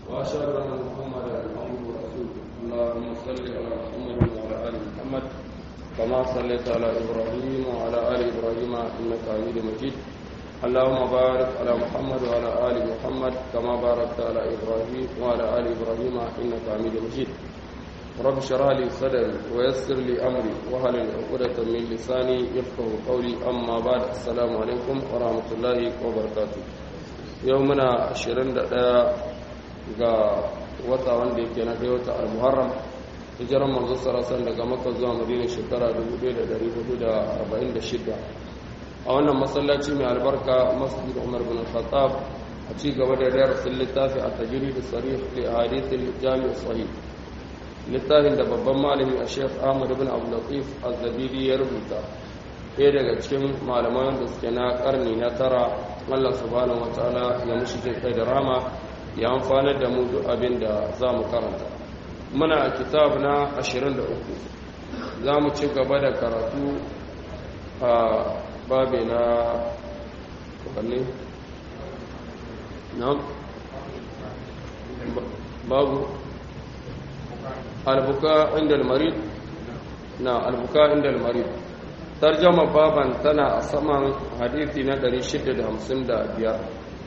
وأشهد أن محمدا عبده ورسوله اللهم صل على محمد وعلى آل محمد كما صليت على إبراهيم وعلى آل إبراهيم إنك حميد مجيد اللهم بارك على محمد وعلى آل محمد كما باركت على إبراهيم وعلى آل إبراهيم إنك حميد مجيد رب اشرح لي صدري ويسر لي أمري وهل عقدة من لساني يفقه قولي أما بعد السلام عليكم ورحمة الله وبركاته يومنا 21 ga wata wanda yake na kai wata al-muharram hijiran manzo sarasan daga makka zuwa madina shekara 1446 a wannan masallaci mai albarka masjid umar bin khattab a ci gaba da darasin littafi a tajiri da sarih li hadithil jami' sahih littafin da babban malami a sheikh ahmad bin abu latif az-zabidi ya rubuta ɗaya daga cikin malaman da suke na karni na tara allah subhanahu wa ta'ala ya mushi kai da rama ya amfana da mu duk abin da za mu karanta muna a kitab na 23 za mu ci gaba da karatu a babe na wanne na babu albuka inda almarid na albuka inda almarid tarjama baban tana a saman hadithi na 655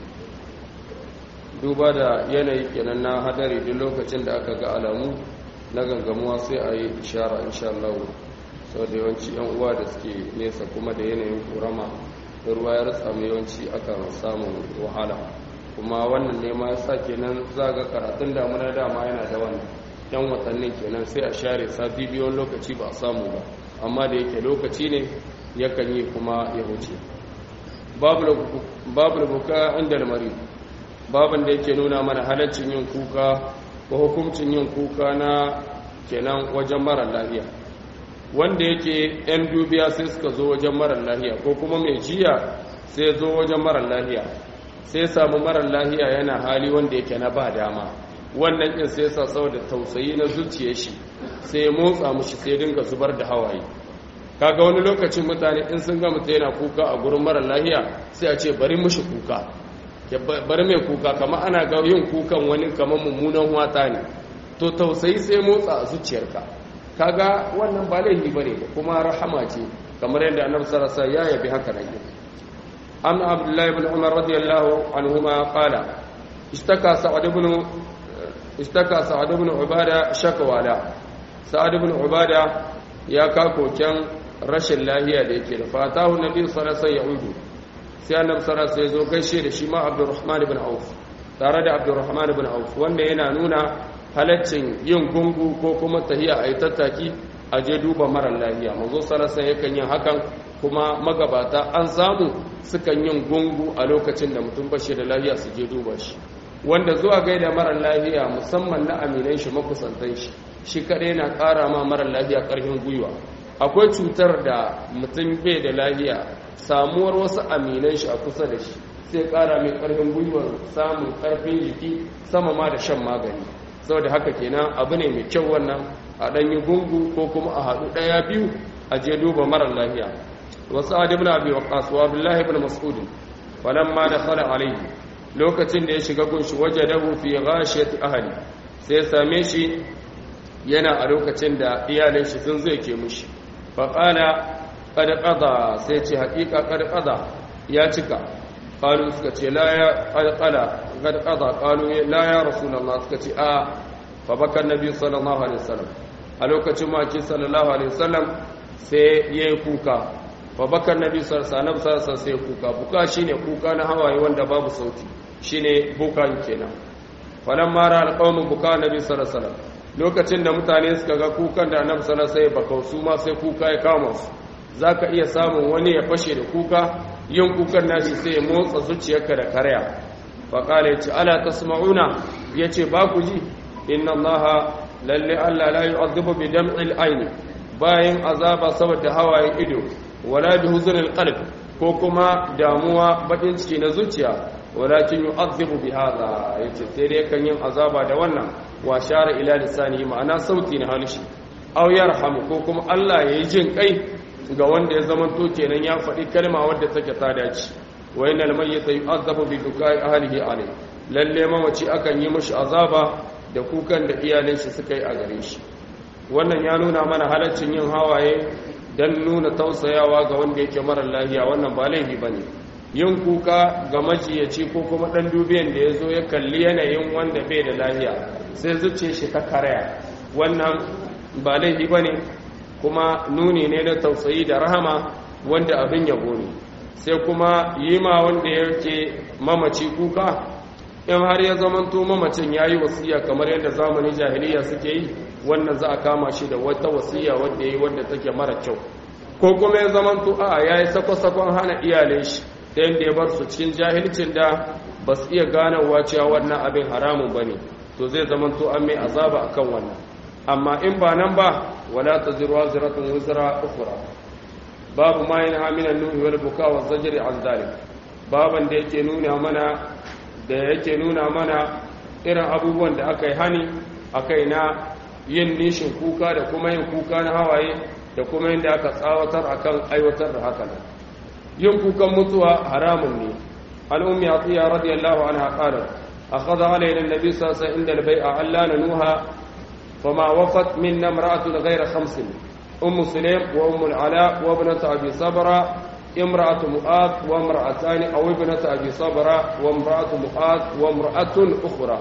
duba da yanayi kenan na hadari duk lokacin da aka ga alamu na gangamuwa sai a yi ishara insha Allah sau da yawanci yan uwa da suke nesa kuma da yanayin kurama da ruwa ya rasa mai yawanci akan samun wahala kuma wannan ne ma yasa kenan za ga karatun damuna dama yana da wannan yan watannin kenan sai a share sati biyu lokaci ba a samu ba amma da yake lokaci ne yakan yi kuma ya wuce babu buka inda lamari babin da yake nuna mana halaccin yin kuka ko hukuncin yin kuka na kenan wajen mara lafiya wanda yake yan dubiya sai suka zo wajen mara lafiya ko kuma mai jiya sai zo wajen mara lafiya sai samu mara lafiya yana hali wanda yake na ba dama wannan din sai sa saboda tausayi na zuciyar shi sai ya motsa mushi sai dinga zubar da hawaye kaga wani lokacin mutane in sun ga mutum yana kuka a gurin mara lafiya sai a ce bari mushi kuka bari mai kuka kama ana ga yin kukan wani kamar mummunan wata ne to tausayi sai motsa a zuciyarka kaga wannan ba laifi bane kuma rahama ce kamar yadda annabi sallallahu alaihi ya yabi haka nan an abdullahi ibn umar radiyallahu anhuma qala ishtaka sa'ad ibn ishtaka sa'ad ibn ubada shakwala sa'ad ibn ubada ya ka koken rashin lahiya da yake da fatahu nabi sallallahu alaihi wasallam sai annabi sallallahu alaihi wasallam zo gaishe da shi ma Abdurrahman ibn Auf tare da Abdurrahman ibn Auf wanda yana nuna halaccin yin gungu ko kuma tahiya ayi tattaki a je duba mara lafiya manzo sallallahu alaihi yakan yin hakan kuma magabata an samu sukan yin gungu a lokacin da mutum bashi da lafiya su je duba shi wanda zuwa gaida mara lafiya musamman na aminan shi makusantan shi shi kadai na ƙara ma mara lafiya ƙarfin gwiwa akwai cutar da mutum bai da lafiya samuwar wasu aminan shi a kusa da shi sai kara mai karfin gwiwar samun karfin jiki sama ma da shan magani saboda haka kenan abu ne mai kyau wannan a ɗanyi gungu ko kuma a haɗu ɗaya biyu a je duba marar lafiya wasu adi ibn abi waqas wa abdullahi ibn mas'ud falamma dakhala alayhi lokacin da ya shiga gunshi wajadahu fi ghashiyati ahli sai ya same shi yana a lokacin da iyalin shi sun zai ke mushi faqala kada qada sai ce hakika kada qada ya cika qalu suka ce la ya kada qada kada qada qalu la ya rasulullah suka ce a fa bakar nabi sallallahu alaihi wasallam a lokacin maki sallallahu alaihi wasallam sai yayi kuka fa bakar nabi sallallahu alaihi wasallam sai kuka buka shine kuka na hawaye wanda babu sauti shine bukan kenan falamma ra alqawmu buka nabi sallallahu alaihi wasallam lokacin da mutane suka ga kukan da annabi sallallahu alaihi wasallam bakau su ma sai kuka ya kama su za ka iya samun wani ya fashe da kuka yin kukan nashi sai ya motsa zuciyarka da karya faƙala ya ce ala ta sama'una ya ce ba ku ji inna allaha lalle allah la yi azubu bi dam'il aini bayan azaba saboda hawayen ido wala bi huzunil qalb ko kuma damuwa bakin ciki na zuciya walakin yu'adhibu bi hadha yace sai dai kan yin azaba da wannan wa shara ila lisani ma'ana sauti na halishi aw yarhamu ko kuma Allah yayi jin kai ga wanda ya zama to kenan ya faɗi kalma wadda take ta dace wa innal mayyita yu'adhabu bi dukai ahlihi alayh lalle mamaci akan yi mashi azaba da kukan da iyalin shi suka yi a gare shi wannan ya nuna mana halaccin yin hawaye don nuna tausayawa ga wanda yake mara lafiya wannan ba laifi ba ne yin kuka ga majiyaci ko kuma ɗan dubiyan da ya zo ya kalli yanayin wanda bai da lafiya sai zuce shi ta karaya wannan ba laifi ba ne kuma nuni ne na tausayi da rahama wanda abin yabo ne sai kuma yi ma wanda yake mamaci kuka in har ya zamanto mamacin ya yi wasiya kamar yadda zamanin jahiliya suke yi wannan za a kama shi da wata wasiya wadda ya yi wadda take mara kyau ko kuma ya zamanto a ya yi sako-sakon hana iyalin shi ta yadda ya bar su cikin jahilcin da ba su iya ganawa cewa wannan abin haramun ba ne to zai zamanto an mai azaba akan wannan amma in ba nan ba wala ta zirwa ziratun wuzira ukura babu ma yin haminan nuhi wal buka wa zajiri an zalik baban da yake nuna mana da yake nuna mana irin abubuwan da aka yi hani a kai na yin nishin kuka da kuma yin kuka na hawaye da kuma yin da aka tsawatar akan aiwatar da haka yin kukan mutuwa haramun ne al'ummi a tsiya radiyallahu anha qala akhadha alayna an-nabi sallallahu alaihi wasallam inda al-bai'a alla nanuha fama wafat minna imra'atun ghayra khamsin ummu sulaym wa ummu al-ala wa ibnat abi sabra امرأة مؤاذ وامرأتان أو ابنة أبي صبرة وامرأة مؤاذ وامرأة أخرى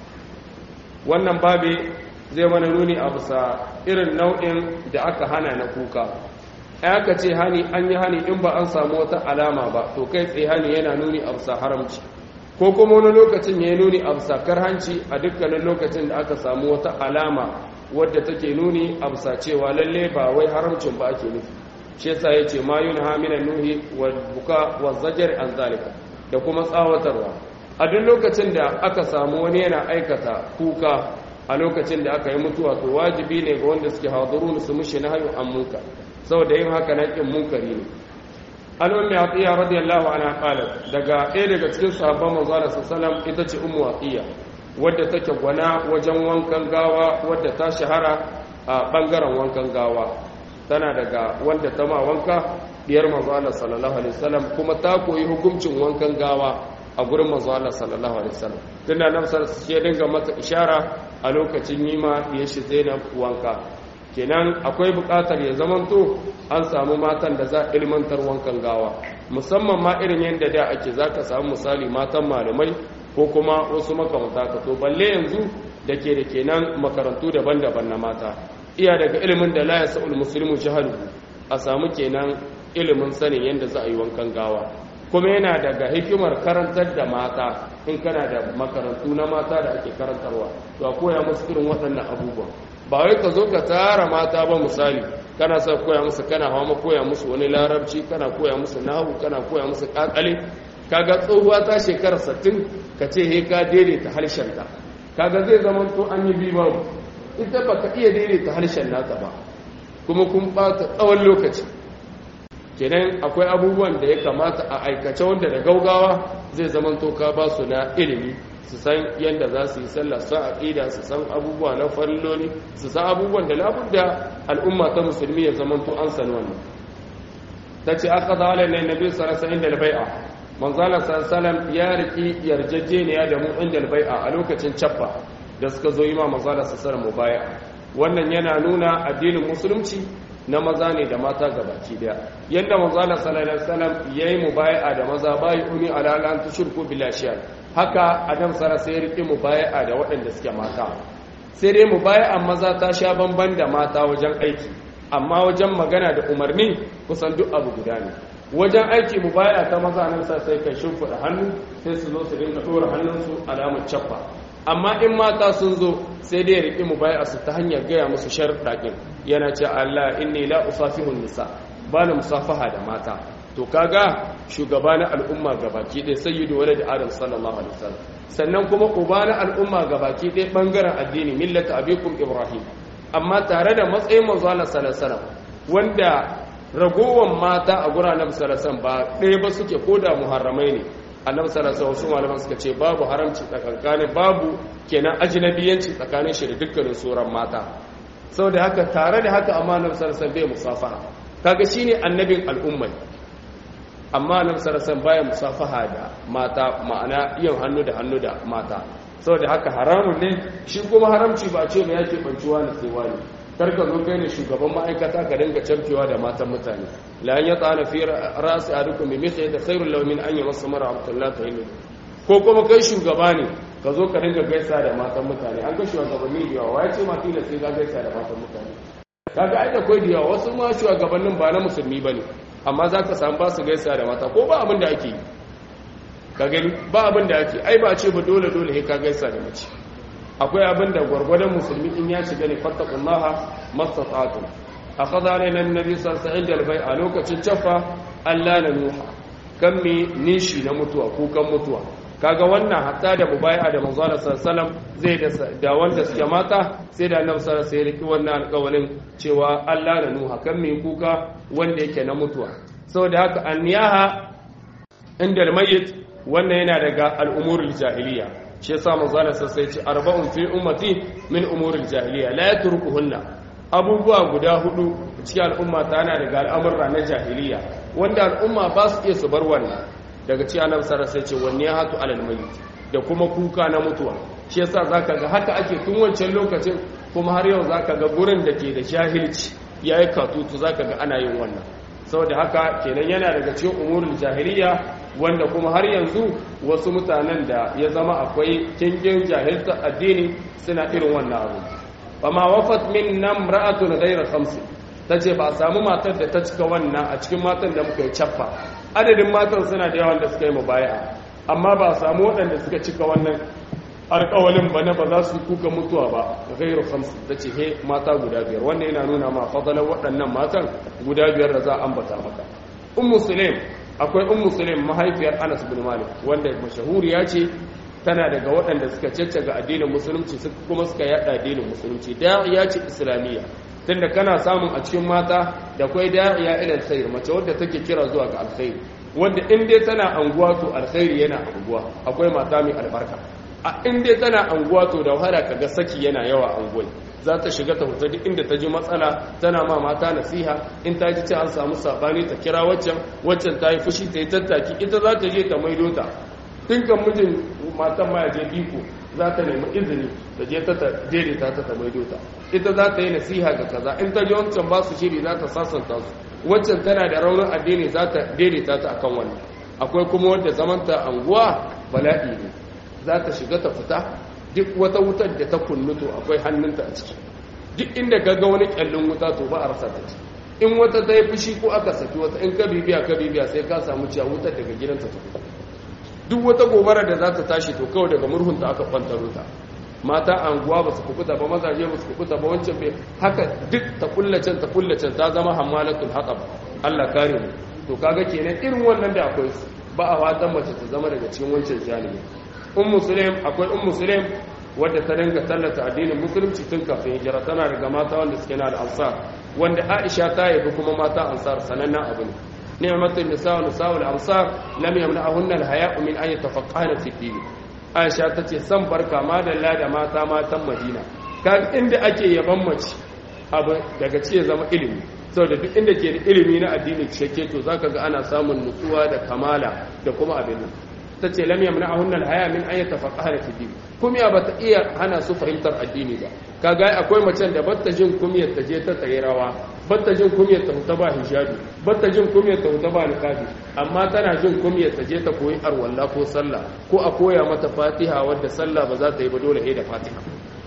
wannan babi zai mana nuni a bisa irin nau'in da aka hana na kuka aka ce hani an yi hani in ba an samu wata alama ba to kai tsaye hani yana nuni a bisa haramci ko kuma wani lokacin ya yi nuni a bisa karhanci a dukkanin lokacin da aka samu wata alama wadda take nuni a bisa cewa lalle ba wai haramcin ba ake nufi shi yasa yace ma yunha minan nuhi wal buka wal zajar an zalika da kuma tsawatarwa a duk lokacin da aka samu wani yana aikata kuka a lokacin da aka yi mutuwa to wajibi ne ga wanda suke hadarun su mushi na hayu an munka saboda yin haka na kin munkari ne an ummi atiya radiyallahu anha qalat daga ɗaya daga cikin sahabban manzo Allah sallallahu ita ce ummu atiya wadda take gwana wajen wankan gawa wadda ta shahara a bangaren wankan gawa tana daga wanda ta ma wanka diyar manzo Allah sallallahu alaihi wasallam kuma ta koyi hukuncin wankan gawa a gurin manzo Allah sallallahu alaihi wasallam tunda nan sai ya dinga mata ishara a lokacin yima ya shi Zainab wanka kenan akwai buƙatar ya zamanto an samu matan da za ilmantar wankan gawa musamman ma irin yadda da ake zaka samu misali matan malamai ko kuma wasu makamata ka to balle yanzu da ke da kenan makarantu daban-daban na mata iya daga ilimin da la yasa'ul muslimu jahalu a samu kenan ilimin sanin yadda za a yi wankan gawa kuma yana daga hikimar karantar da mata in kana da makarantu na mata da ake karantarwa to a koya musu irin waɗannan abubuwan ba wai ka zo ka tara mata ba misali kana sa koya musu kana hawa ma koya musu wani larabci kana koya musu nahu kana koya musu kakale kaga tsohuwa ta shekara 60 ka ce he ka daidaita harshenta kaga zai zama to an yi bi babu ita ba ka iya daidaita harshen nata ba kuma kun bata tsawon lokaci kenan akwai abubuwan da ya kamata a aikace wanda da gaugawa zai zama to ka ba su na ilimi su san yadda za su yi sallah su aqida su san abubuwa na farilloli su san abubuwan da labudda al'umma ta musulmi ya zama to an san wannan tace aka da alai nabi sallallahu alaihi wasallam bai'a manzala sallallahu ya riki yarjejeniya da mu inda bai'a a lokacin chaffa da suka zo yi ma manzala sallallahu mubai'a wannan yana nuna addinin musulunci na maza ne da mata gabaki daya yadda manzala sallallahu alaihi wasallam yayi mubai'a da maza bai uni ala lan tushriku billahi haka adam sara sai rike mubai'a da waɗanda suke mata sai dai mubai'a maza ta sha bamban da mata wajen aiki amma wajen magana da umarni kusan duk abu guda ne wajen aiki mubai'a ta maza nan sa sai kai shimfiɗa hannu sai su zo su dinga ɗora hannunsu alamar cappa amma in mata sun zo sai dai riƙe mubai'a su ta hanyar gaya musu sharɗaƙin yana ce Allah inni la usafihun nisa ba na musafaha da mata to kaga shugaba na al'umma gabaki ɗaya sayyidu walad adam sallallahu alaihi wasallam sannan kuma uba na al'umma gabaki ɗaya bangaren addini millata abikum ibrahim amma tare da matsayin manzo Allah sallallahu alaihi wasallam wanda ragowar mata a guranan sallallahu alaihi wasallam ba ɗaya ba suke koda muharramai ne annabi sallallahu alaihi wasallam malaman suka ce babu haramci tsakanin babu kenan ajnabiyanci tsakanin shi da dukkanin sauran mata saboda haka tare da haka amma annabi sallallahu alaihi wasallam bai musafaha kaga shine annabin al'umma amma nan sarasan baya musafaha da mata ma'ana yin hannu da hannu da mata saboda haka haramun ne shi kuma haramci ba ce ba yake banciwa na sai wani karka zo kai ne shugaban ma'aikata ka dinga camkewa da matan mutane la an yata na fi ra'si adukum bi mithli da khairul lahu min an yamassa mara abdullah tahillu ko kuma kai shugaba ne ka zo ka dinga gaisa da matan mutane an ga shugabanni da yawa ya ce ma tila sai ka gaisa da matan mutane kaga ai da kai da yawa wasu ma shugabannin ba na musulmi bane amma za ka samu ba su gaisa da mata ko ba abin da ake yi ka gani ba abin da ake ai ba ce ba dole dole sai ka gaisa da mace akwai abin da gwargwadon musulmi in ya shiga ne fattakullaha mastata'tum akhadha alaina annabi sallallahu alaihi wasallam a lokacin cafa Allah na nuha kan mi nishi na mutuwa kukan mutuwa kaga wannan hatta da mubai'a da manzo Allah sallallahu zai da wanda suke mata sai da annabi sallallahu alaihi wasallam wannan alƙawarin cewa Allah na nuha kan mi kuka wanda yake na mutuwa saboda haka anniyaha inda almayyit wannan yana daga al'umurul jahiliya shi yasa manzo Allah sai ce arba'un fi ummati min umuril jahiliya la yatrukuhunna abubuwa guda hudu cikin al'umma ta yana daga al'amurra na jahiliya wanda al'umma ba su iya su bar wannan daga ci annabi sallallahu alaihi ce wanne ya hatu alal mayyit da kuma kuka na mutuwa shi yasa zaka ga haka ake tun wancan lokacin kuma har yau zaka ga gurin da ke da jahilci yayi katutu zaka ga ana yin wannan saboda haka kenan yana daga cikin umurul jahiliya wanda kuma har yanzu wasu mutanen da ya zama akwai kingin jahilta addini suna irin wannan abu fama wafat min nam ra'atun ghayra khamsi tace ba samu matar da ta cika wannan a cikin matan da muka yi chaffa adadin matan suna da yawan da suka yi mubaya amma ba samu waɗanda suka cika wannan alƙawalin ba na ba za su kuka mutuwa ba ghayra khamsi tace he mata guda biyar wannan yana nuna ma fadalan waɗannan matan guda biyar da za a ambata maka ummu sulaim akwai ummu sulaim mahaifiyar Anas bin Malik wanda mashahuriya ce tana daga waɗanda suka caccaga addinin musulunci kuma suka yada addinin musulunci da'iya ce islamiyya tunda kana samun a cikin mata da kai da'iya ila alkhair mace wadda take kira zuwa ga alkhairi wanda in dai tana anguwa to alkhairi yana anguwa akwai mata mai albarka a in dai tana anguwa to da wahala kaga saki yana yawa anguwai za ta shiga ta huta duk inda ta ji matsala tana ma mata nasiha in ta ji ce an samu sabani ta kira waccan waccan ta yi fushi ta yi tattaki ita za ta je ta maido ta kan mijin matan ma ya je biko za ta nemi izini ta je ta daidaita ta ta maido ta ita za ta yi nasiha ga kaza in ta ji wancan ba su shiri za ta sasanta su waccan tana da raunin addini za ta daidaita ta akan wannan akwai kuma wanda zamanta anguwa bala'i ne za ta shiga ta fita duk wata wutar da ta kunnuto akwai hannunta a ciki duk inda gaga wani kyallin wuta to ba a rasa ta ci in wata ta yi fushi ko aka saki wata in ka bibiya ka bibiya sai ka samu ciya wutar daga gidanta ta fita duk wata gobara da za ta tashi to kawai daga murhunta aka kwantaro ta mata anguwa ba su kukuta ba mazaje ba su kukuta ba wancan bai haka duk ta kullacen ta kullacen ta zama hammalatul hatab Allah kare mu to kaga kenan irin wannan da akwai su ba a fatan mace ta zama daga cikin wancan janibi ummu sulaim akwai ummu sulaim wadda ta dinga tallata addinin musulunci tun kafin hijira tana daga mata wanda suke na da ansar wanda aisha ta yabi kuma mata ansar sanannen abu ne ni'matul nisa wa nisa'ul ansar lam yamna'ahunna al-haya'u min an yatafaqqahna fi din aisha tace san barka madalla da mata matan madina kaga inda ake yaban mace abu daga ce zama ilimi saboda duk inda ke da ilimi na addini cikakke to zaka ga ana samun nutsuwa da kamala da kuma abin nan ta ce lam yamna ahunna alhaya min an yatafaqaha fi din kumiya bata iya hana su fahimtar addini ba kaga akwai macen da batta jin kumiyar ta je ta tsaye rawa batta jin kumiyar ta huta ba hijabi batta jin kumiyar ta huta ba niqabi amma tana jin kumiyar ta je ta koyi arwalla ko sallah ko a koya mata fatiha wadda sallah ba za ta yi ba dole sai da fatiha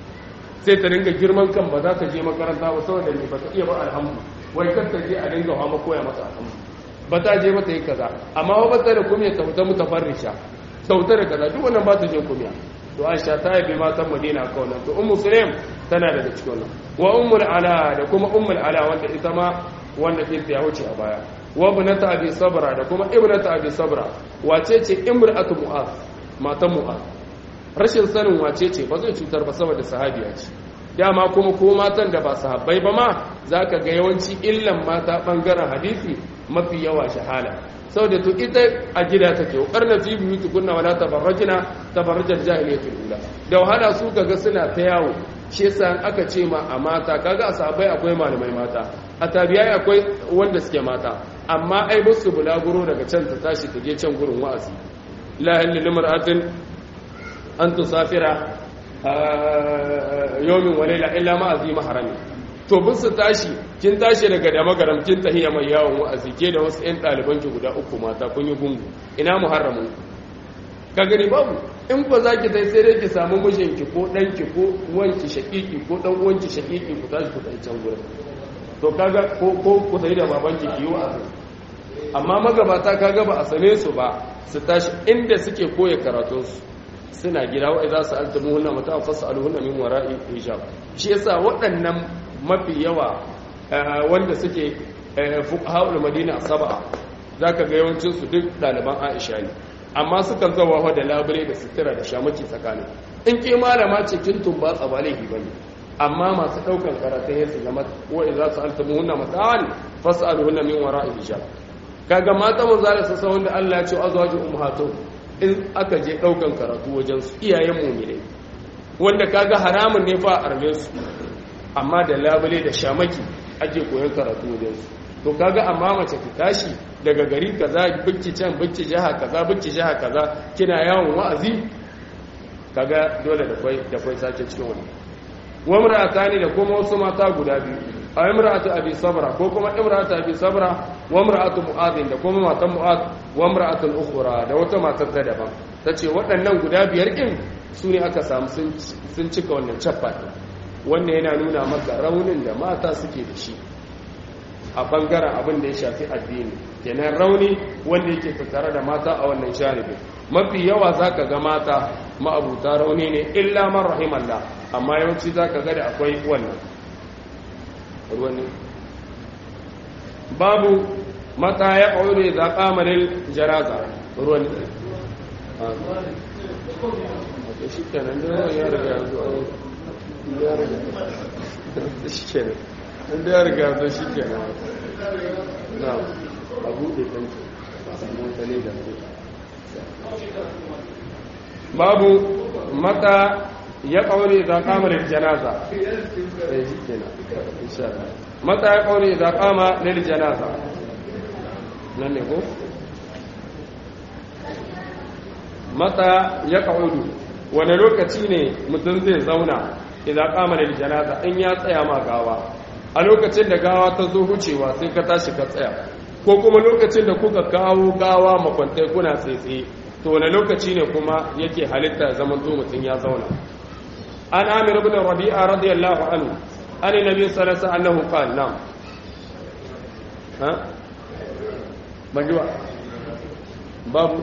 sai ta dinga girman kan ba za ta je makaranta ba saboda ne ba ta iya ba alhamdu wai kar ta je a dinga hawa koya mata alhamdu ba ta je mata yi kaza amma wa ba ta da kumiya ta fita mutafarrisha sauta da kaza duk wannan ba ta jin kumiya to Aisha ta yabe matan Madina ka wannan to Ummu Sulaim tana daga cikin wannan wa Ummul Ala da kuma Ummul Ala wanda ita ma wanda kinta ya wuce a baya wa ibnata Abi Sabra da kuma ibnata Abi Sabra wace ce imra'atu Mu'az matan Mu'az rashin sanin wace ce ba zai cutar ba saboda sahabiya ce dama kuma ko matan da ba sahabbai ba ma zaka ga yawanci illan mata bangaren hadisi mafi yawa shahala saboda to ita a gida take karna fi biyu tukunna wala tabarrajna tabarrajal jahiliyatul ula da wahala su kaga suna ta yawo shi yasa aka ce ma a mata kaga a sahabbai akwai malamai mata a tabiyai akwai wanda suke mata amma ai musu bulaguro daga can ta tashi ta je can gurin wa'azi la halil limra'atin an tusafira yawmin wa layla illa ma azima harami to bin su tashi kin tashi daga da magaram kin tahiya mai yawon wa'azi ke da wasu 'yan ɗaliban ki guda uku mata kun yi gungu ina muharramin ka gani babu in ba za ki tai sai dai ki samu mijinki ko ɗanki ko wanki shaƙiƙi ko ɗan wanki shaƙiƙi ku tashi ku tai can gurin to kaga ko ko ku tai da babanki ki yi wa'azi amma magabata kaga ba a same su ba su tashi inda suke koya karatunsu suna gida wa idza sa'altumuhunna mata'an fas'aluhunna min wara'i hijab shi yasa waɗannan mafi yawa wanda suke fuqahaul madina sab'a zaka ga yawancin su duk ɗaliban Aisha ne amma sukan zawa da labure da sutura da shamaki tsakanin in ke malama ce kin tumba tsabale bane amma masu daukan karatun ya su zama wa idza sa'altumuhunna mata'an fas'aluhunna min wara'i hijab kaga mata mun zala su sa wanda Allah ya ce azwaju ummahatuhum in aka je daukan karatu wajen su iyayen mu'minai wanda kaga haramun ne fa arme su amma da labule da shamaki ake koyon karatu wajen su to kaga amma mace ki tashi daga gari kaza bicci can bicci jaha kaza bicci jaha kaza kina yawon wa'azi kaga dole da kwai da kwai sake cikin wannan wa mar'atani da kuma wasu mata guda biyu a imra'atu abi sabra ko kuma imra'atu abi sabra wa imra'atu mu'adh da kuma matan mu'adh wa imra'atu ukhra da wata matar ta daban tace waɗannan guda biyar din su ne aka samu sun cika wannan chapter wannan yana nuna maka raunin da mata suke da shi a bangaren abin da ya shafi addini kenan rauni wanda yake tattare da mata a wannan janibi mafi yawa zaka ga mata ma'abuta rauni ne illa man rahimallah amma yawanci zaka ga da akwai wannan ruwani babu mata ya ƙaure za ƙamarin jaraza ruwani shi kenan da ya riga ya zo ya riga shi kenan inda ya riga ya shi kenan na a buɗe kanki sannan kane da babu mata ya ƙaure za ƙamarin janaza ya shi kenan mata ya ƙaure za ƙama lil janaza nan ne ko mata ya ƙaudu wani lokaci ne mutum zai zauna idan kama da janaza in ya tsaya ma gawa a lokacin da gawa ta zo hucewa sai ka tashi ka tsaya ko kuma lokacin da kuka kawo gawa makwantai kuna tsaitsaye to wani lokaci ne kuma yake halitta zaman zo mutum ya zauna an amir ibn rabi'a radiyallahu anhu an nabi sallallahu alaihi wasallam qala na'am ha banjuwa babu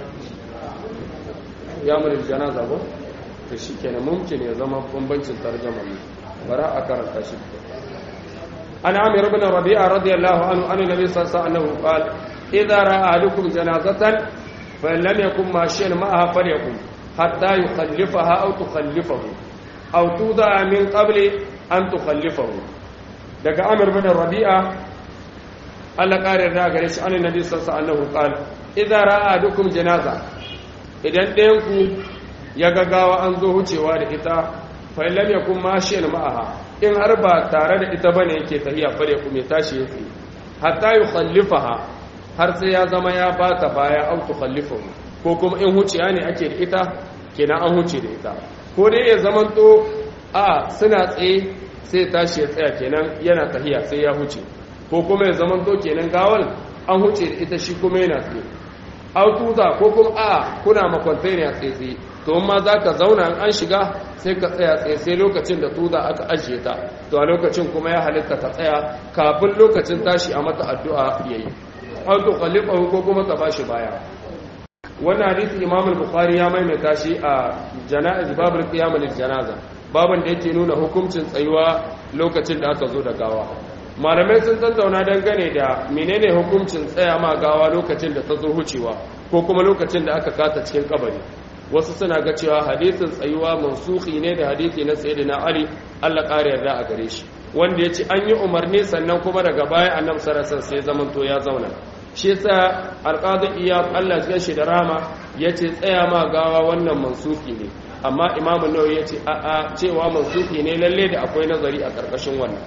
ya mulil janaza ko to shikenan mumkin ya zama bambancin tarjuma ne bara a karanta shi an amir ibn rabi'a radiyallahu anhu an nabi sallallahu alaihi wasallam qala idza ra'a ahadukum janazatan fa lam yakun mashiyan ma'aha falyakun hatta yukhallifaha aw tukhallifahu aw tuda min qabli an tukhallifahu daga amir ibn rabi'a Allah kare da gare shi an nabi sallallahu alaihi wasallam qala idza ra'a ahadukum janaza idan ɗayanku ya gagawa an zo wucewa da ita fa'ilam ya kuma mashin ma'aha in har ba tare da ita bane yake tahiya fare kuma ya tashi ya tsaye hatta yi khallifaha har sai ya zama ya ba ta baya an tu khallifahu ko kuma in huciya ne ake da ita kenan an huce da ita ko dai ya zaman to a suna tsaye sai tashi ya tsaya kenan yana tahiya sai ya huce ko kuma ya zaman to kenan gawal an huce da ita shi kuma yana tsaye autuza ko kuma a kuna makwantai ne a tsaye to ma za ka zauna an shiga sai ka tsaya tsaye sai lokacin da tuza aka ajiye ta to a lokacin kuma ya halitta ta tsaya kafin lokacin tashi a mata addu'a ya yi auto khalifa ko kuma ta bashi baya wannan hadisi imam al-bukhari ya maimaita shi a janaiz babul qiyam lil janaza baban da yake nuna hukuncin tsayuwa lokacin da aka zo da gawa malamai sun tattauna dangane da menene hukuncin tsaya ma gawa lokacin da ta zo hucewa ko kuma lokacin da aka kata cikin kabari wasu suna ga cewa hadisin tsayuwa mansuhi ne da hadisi na sayyidina ali Allah ƙara yarda a gare shi wanda ya ce an yi umarni sannan kuma daga baya annabi sallallahu sai zaman to ya zauna shi yasa alqadi iyad Allah ya shi da rama yace tsaya ma gawa wannan mansuhi ne amma imamu nawawi yace a a cewa mansuhi ne lalle da akwai nazari a karkashin wannan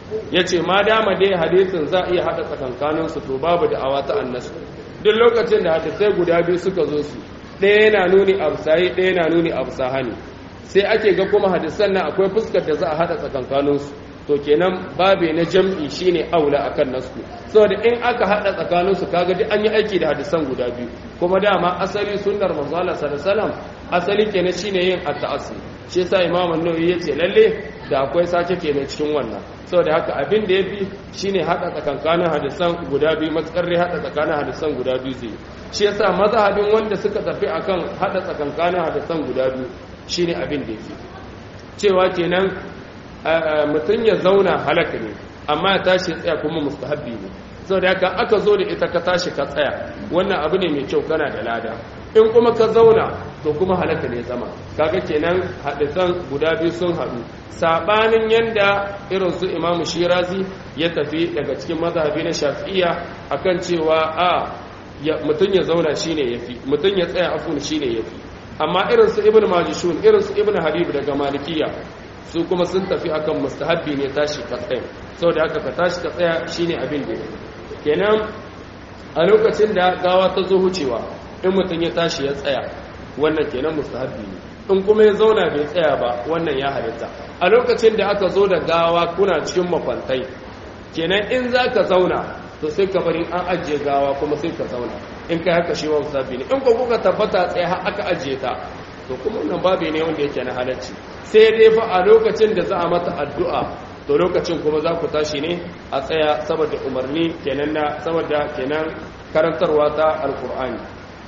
yace ma dama dai hadisin za a iya hada tsakankanin su to babu da awata annasu duk lokacin da hadisai guda biyu suka zo su ɗaya yana nuni absahi ɗaya yana nuni absahani sai ake ga kuma hadisan nan akwai fuskar da za a hada tsakankanin su to kenan babe na jam'i shine aula akan nasu saboda in aka hada tsakanin su kaga duk an yi aiki da hadisan guda biyu kuma dama asali sunnar manzo Allah sallallahu alaihi wasallam asali kenan shine yin at-ta'assi shi yasa imam an-nawawi yace lalle da akwai sace kenan cikin wannan saboda haka abin da yafi shine hada tsakankanin hadisan guda biyu matsakar hada tsakanin hadisan guda biyu zai shi yasa mazhabin wanda suka tafi akan hada tsakankanin hadisan guda biyu shine abin da yake cewa kenan mutum ya zauna halaka ne amma ya tashi tsaya kuma mustahabbi ne saboda haka aka zo da ita ka tashi ka tsaya wannan abu ne mai kyau kana da lada in kuma ka zauna to kuma halaka ne zama kaga kenan hadisan guda biyu sun haɗu sabanin yanda irin su imamu shirazi ya tafi daga cikin mazhabi na shafi'iyya akan cewa a mutum ya zauna shine yafi mutum ya tsaya afun shine yafi amma irin su ibnu majishun irin su ibnu habib daga malikiya su kuma sun tafi akan mustahabbi ne tashi ka tsaya saboda haka ka tashi ka tsaya shine abin da kenan a lokacin da gawa ta zo hucewa in mutum ya tashi ya tsaya wannan kenan mustahabbi ne in kuma ya zauna bai tsaya ba wannan ya halitta a lokacin da aka zo da gawa kuna cikin makwantai kenan in za ka zauna to sai ka bari an ajiye gawa kuma sai ka zauna in kai haka shi wa mustahabbi ne in ko kuka tabbata tsaye har aka ajiye ta to kuma wannan babu ne wanda yake na halacci sai dai fa a lokacin da za a mata addu'a to lokacin kuma za ku tashi ne a tsaya saboda umarni kenan na saboda kenan karantarwa ta alkur'ani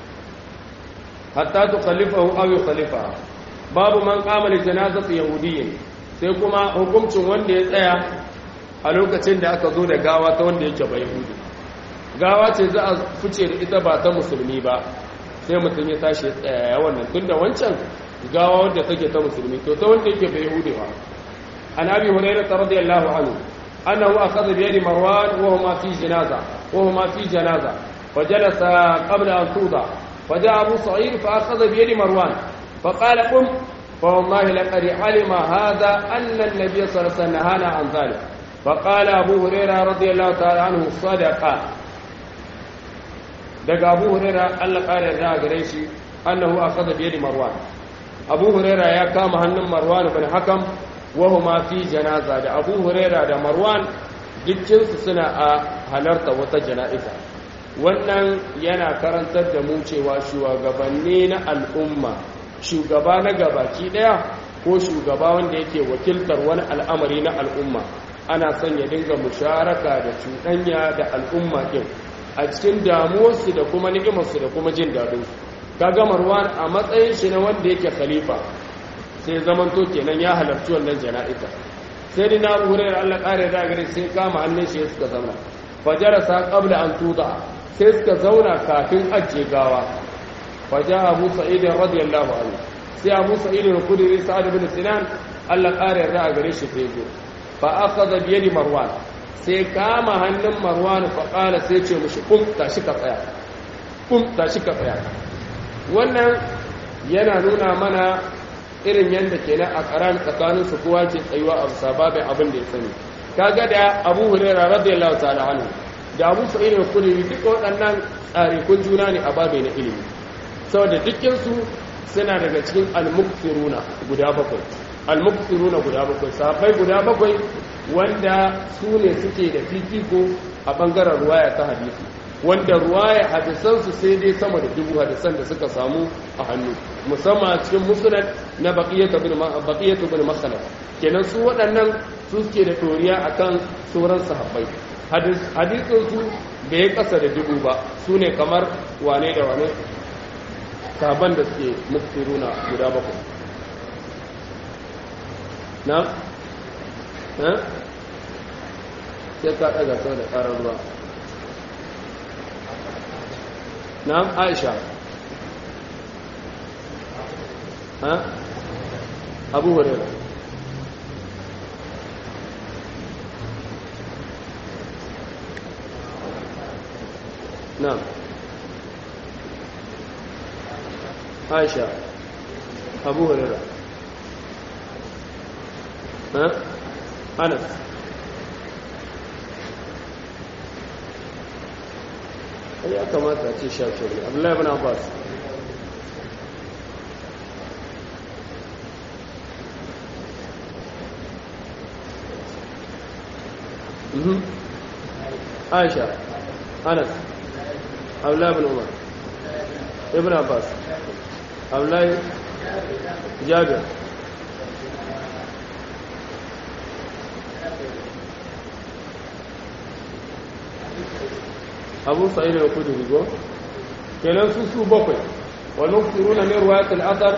hatta tukallifahu aw yukhalifa babu man qama li janazati yahudiyyin sai kuma hukuncin wanda ya tsaya a lokacin da aka zo da gawa ta wanda yake bai yahudi gawa ce za a fice da ita ba ta musulmi ba sai mutum ya tashi ya tsaya ya wannan tunda wancan gawa wanda take ta musulmi to ta wanda yake bai yahudi ba an abi hurairah radiyallahu anhu annahu akhadha bi yadi marwan wa huma fi janaza wa huma fi janaza فجلس قبل أن توضع فجاء أبو صعيد فأخذ بيد مروان فقال قم فوالله لقد علم هذا أن النبي صلى الله عليه وسلم نهانا عن ذلك فقال أبو هريرة رضي الله تعالى عنه صدق daga abu huraira Allah ƙara yarda gare shi annahu akhadha bi yadi marwan abu huraira ya kama hannun marwan bin hakam wa huma fi janaza da abu huraira da marwan dukkin su suna a halarta wata jana'iza wannan yana karantar da mu cewa shugabanni na al'umma shugaba na gabaki daya ko shugaba wanda yake wakiltar wani al'amari na al'umma ana son ya dinga musharaka da cuɗanya da al'umma ɗin a cikin damuwarsu da kuma ni'imarsu da kuma jin daɗinsu kaga marwan a matsayin shi na wanda yake khalifa sai zamanto kenan ya halarci wannan jana'iza sai dai na wurin Allah ƙare da gare sai kama hannun shi suka zauna fajarasa qabla an tuda sai suka zauna kafin ajiye gawa faja abu sa'id radiyallahu anhu sai abu sa'id al-khudri sa'ad ibn sinan Allah ƙare da gare shi sai zo fa akhadha bi yadi marwan sai kama hannun marwan fa qala sai ce mushi kum tashi ka tsaya kum tashi ka tsaya wannan yana nuna mana irin yadda kenan a karan tsakanin su kowa ke tsayuwa a sababin abin da ya sani kaga da Abu Hurairah radiyallahu ta'ala anhu da Abu Sa'id al-Khudri duka waɗannan tsarikun juna ne a babai na ilimi saboda dukkan su suna daga cikin al-muqsiruna guda bakwai al-muqsiruna guda bakwai sahabbai guda bakwai wanda su ne suke da fifiko a bangaren ruwaya ta hadisi wanda ruwaya hadisansu sai dai sama da dubu hadisan da suka samu a hannu musamman cikin musulun na baƙiyatu bin masalar kenan su waɗannan su suke da toriya akan sauran sahabbai hadisinsu bai yi ƙasa da dubu ba su ne kamar wane da wane sahabban da suke muktiruna guda bakwai na? na? sai ka ɗaga sau da ƙarar ruwa نعم عائشة ها أبو هريرة نعم عائشة أبو هريرة ها أنس ai ya kamata a ce sha biyar ne abdullahi ibn abbas aisha anas abdullahi ibn umar ibn abbas abdullahi jabir abu sa'id al-khudri go kenan su su bakwai wa nufsiruna min riwayat al-athar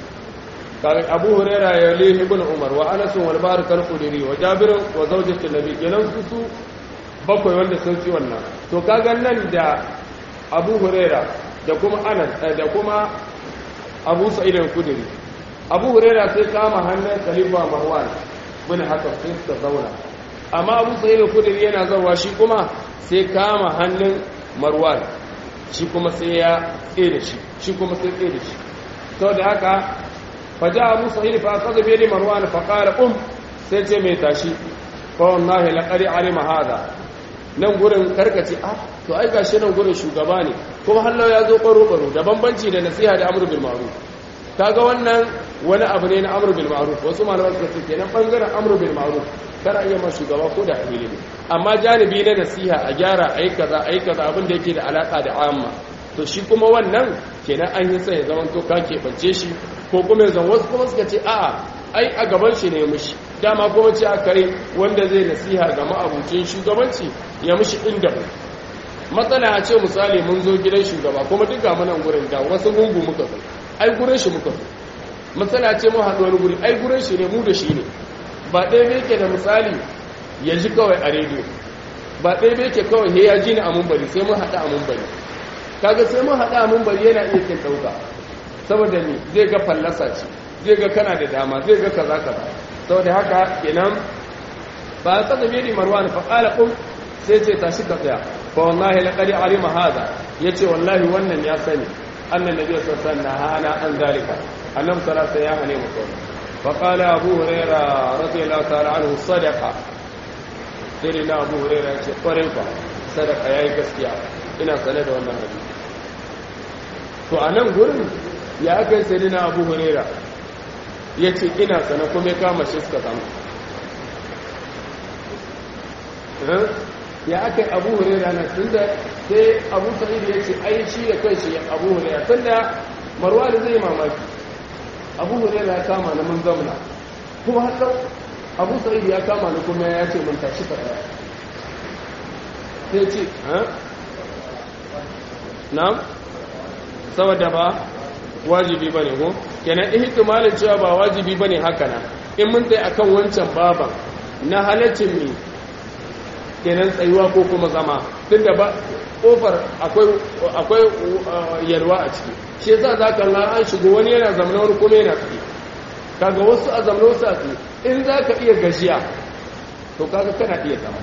قال أبو هريرة يليه ابن عمر وأنس والبارك الخدري وجابر وزوجة النبي kenan su su bakwai wanda sun ci wannan to kaga nan da Abu Huraira da kuma Anas da kuma Abu Sa'id al-Khudri Abu Huraira sai kama hannun Khalifa Marwan bin Hakam sai suka zauna amma Abu Sa'id al-Khudri yana zawa shi kuma sai kama hannun Marwan shi kuma sai ya tsaye da shi shi kuma sai tsaye da shi saboda haka فجاء أبو سعيد فأخذ بيد مروان فقال قم سيتي ميتاشي فوالله لقد علم هذا nan gurin karkace ah to ai gashi nan gurin shugaba ne kuma hallau ya zo baro baro da bambanci da nasiha da amru bil ma'ruf kaga wannan wani abu ne na amru bil ma'ruf wasu malaman suka ce kenan bangaren amru bil ma'ruf kana iya ma shugaba ko da amili ne amma janibi na nasiha a gyara ai kaza ai kaza abin da yake da alaka da amma to shi kuma wannan kenan an yi sai ya zama to ka keɓance shi ko kuma zan wasu kuma suka ce a'a ai a gaban shi ne mushi dama kuma ce aka yi wanda zai nasiha ga ma'abucin shugabanci ya mushi inda mu matsala a ce misali mun zo gidan shugaba kuma duka munan gurin da wasu gungu muka zo ai gurin shi muka zo matsala ce mu haɗu wani guri ai gurin shi ne mu da shi ne ba ɗaya bai ke da misali ya ji kawai a rediyo ba ɗaya bai ke kawai he ya ji ni a mumbari sai mun haɗu a mumbari kaga sai mun haɗu a mumbari yana iya kin ɗauka saboda ni zai ga fallasa ce zai ga kana da dama zai ga kaza kaza saboda haka kenan ba ta da bidi marwan fa qala qum sai ce tashi ka tsaya fa wallahi laqad alima hada yace wallahi wannan ya sani annan nabi sallallahu alaihi wasallam hana an zalika annabi sallallahu alaihi wasallam ya hane mu fa qala abu huraira radiyallahu ta'ala anhu sadaqa sai na abu huraira yace kwarai fa sadaqa yayi gaskiya ina sane da wannan hadisi to a nan gurin ya aka yi sai na abu huraira ya ce ina sana kuma ya kama shi suka samu ya aka yi abu huraira na tun da sai abu sa'id ya ce ai shi da kai shi abu huraira tun da marwa da zai mamaki abu huraira ya kama na mun zamna kuma har abu sa'id ya kama na kuma ya ce mun tashi ka daya sai ce ha na'am saboda ba wajibi ba ne ko kenan ihtimalin cewa ba wajibi ba ne haka na in mun tsaye akan wancan baban na halaccin mi kenan tsayuwa ko kuma zama tunda ba kofar akwai yalwa a ciki shi yasa za ka an shigo wani yana zamana wani kuma yana tsaye kaga wasu a zamana wasu a tsaye in za ka iya gajiya to kaga kana iya zama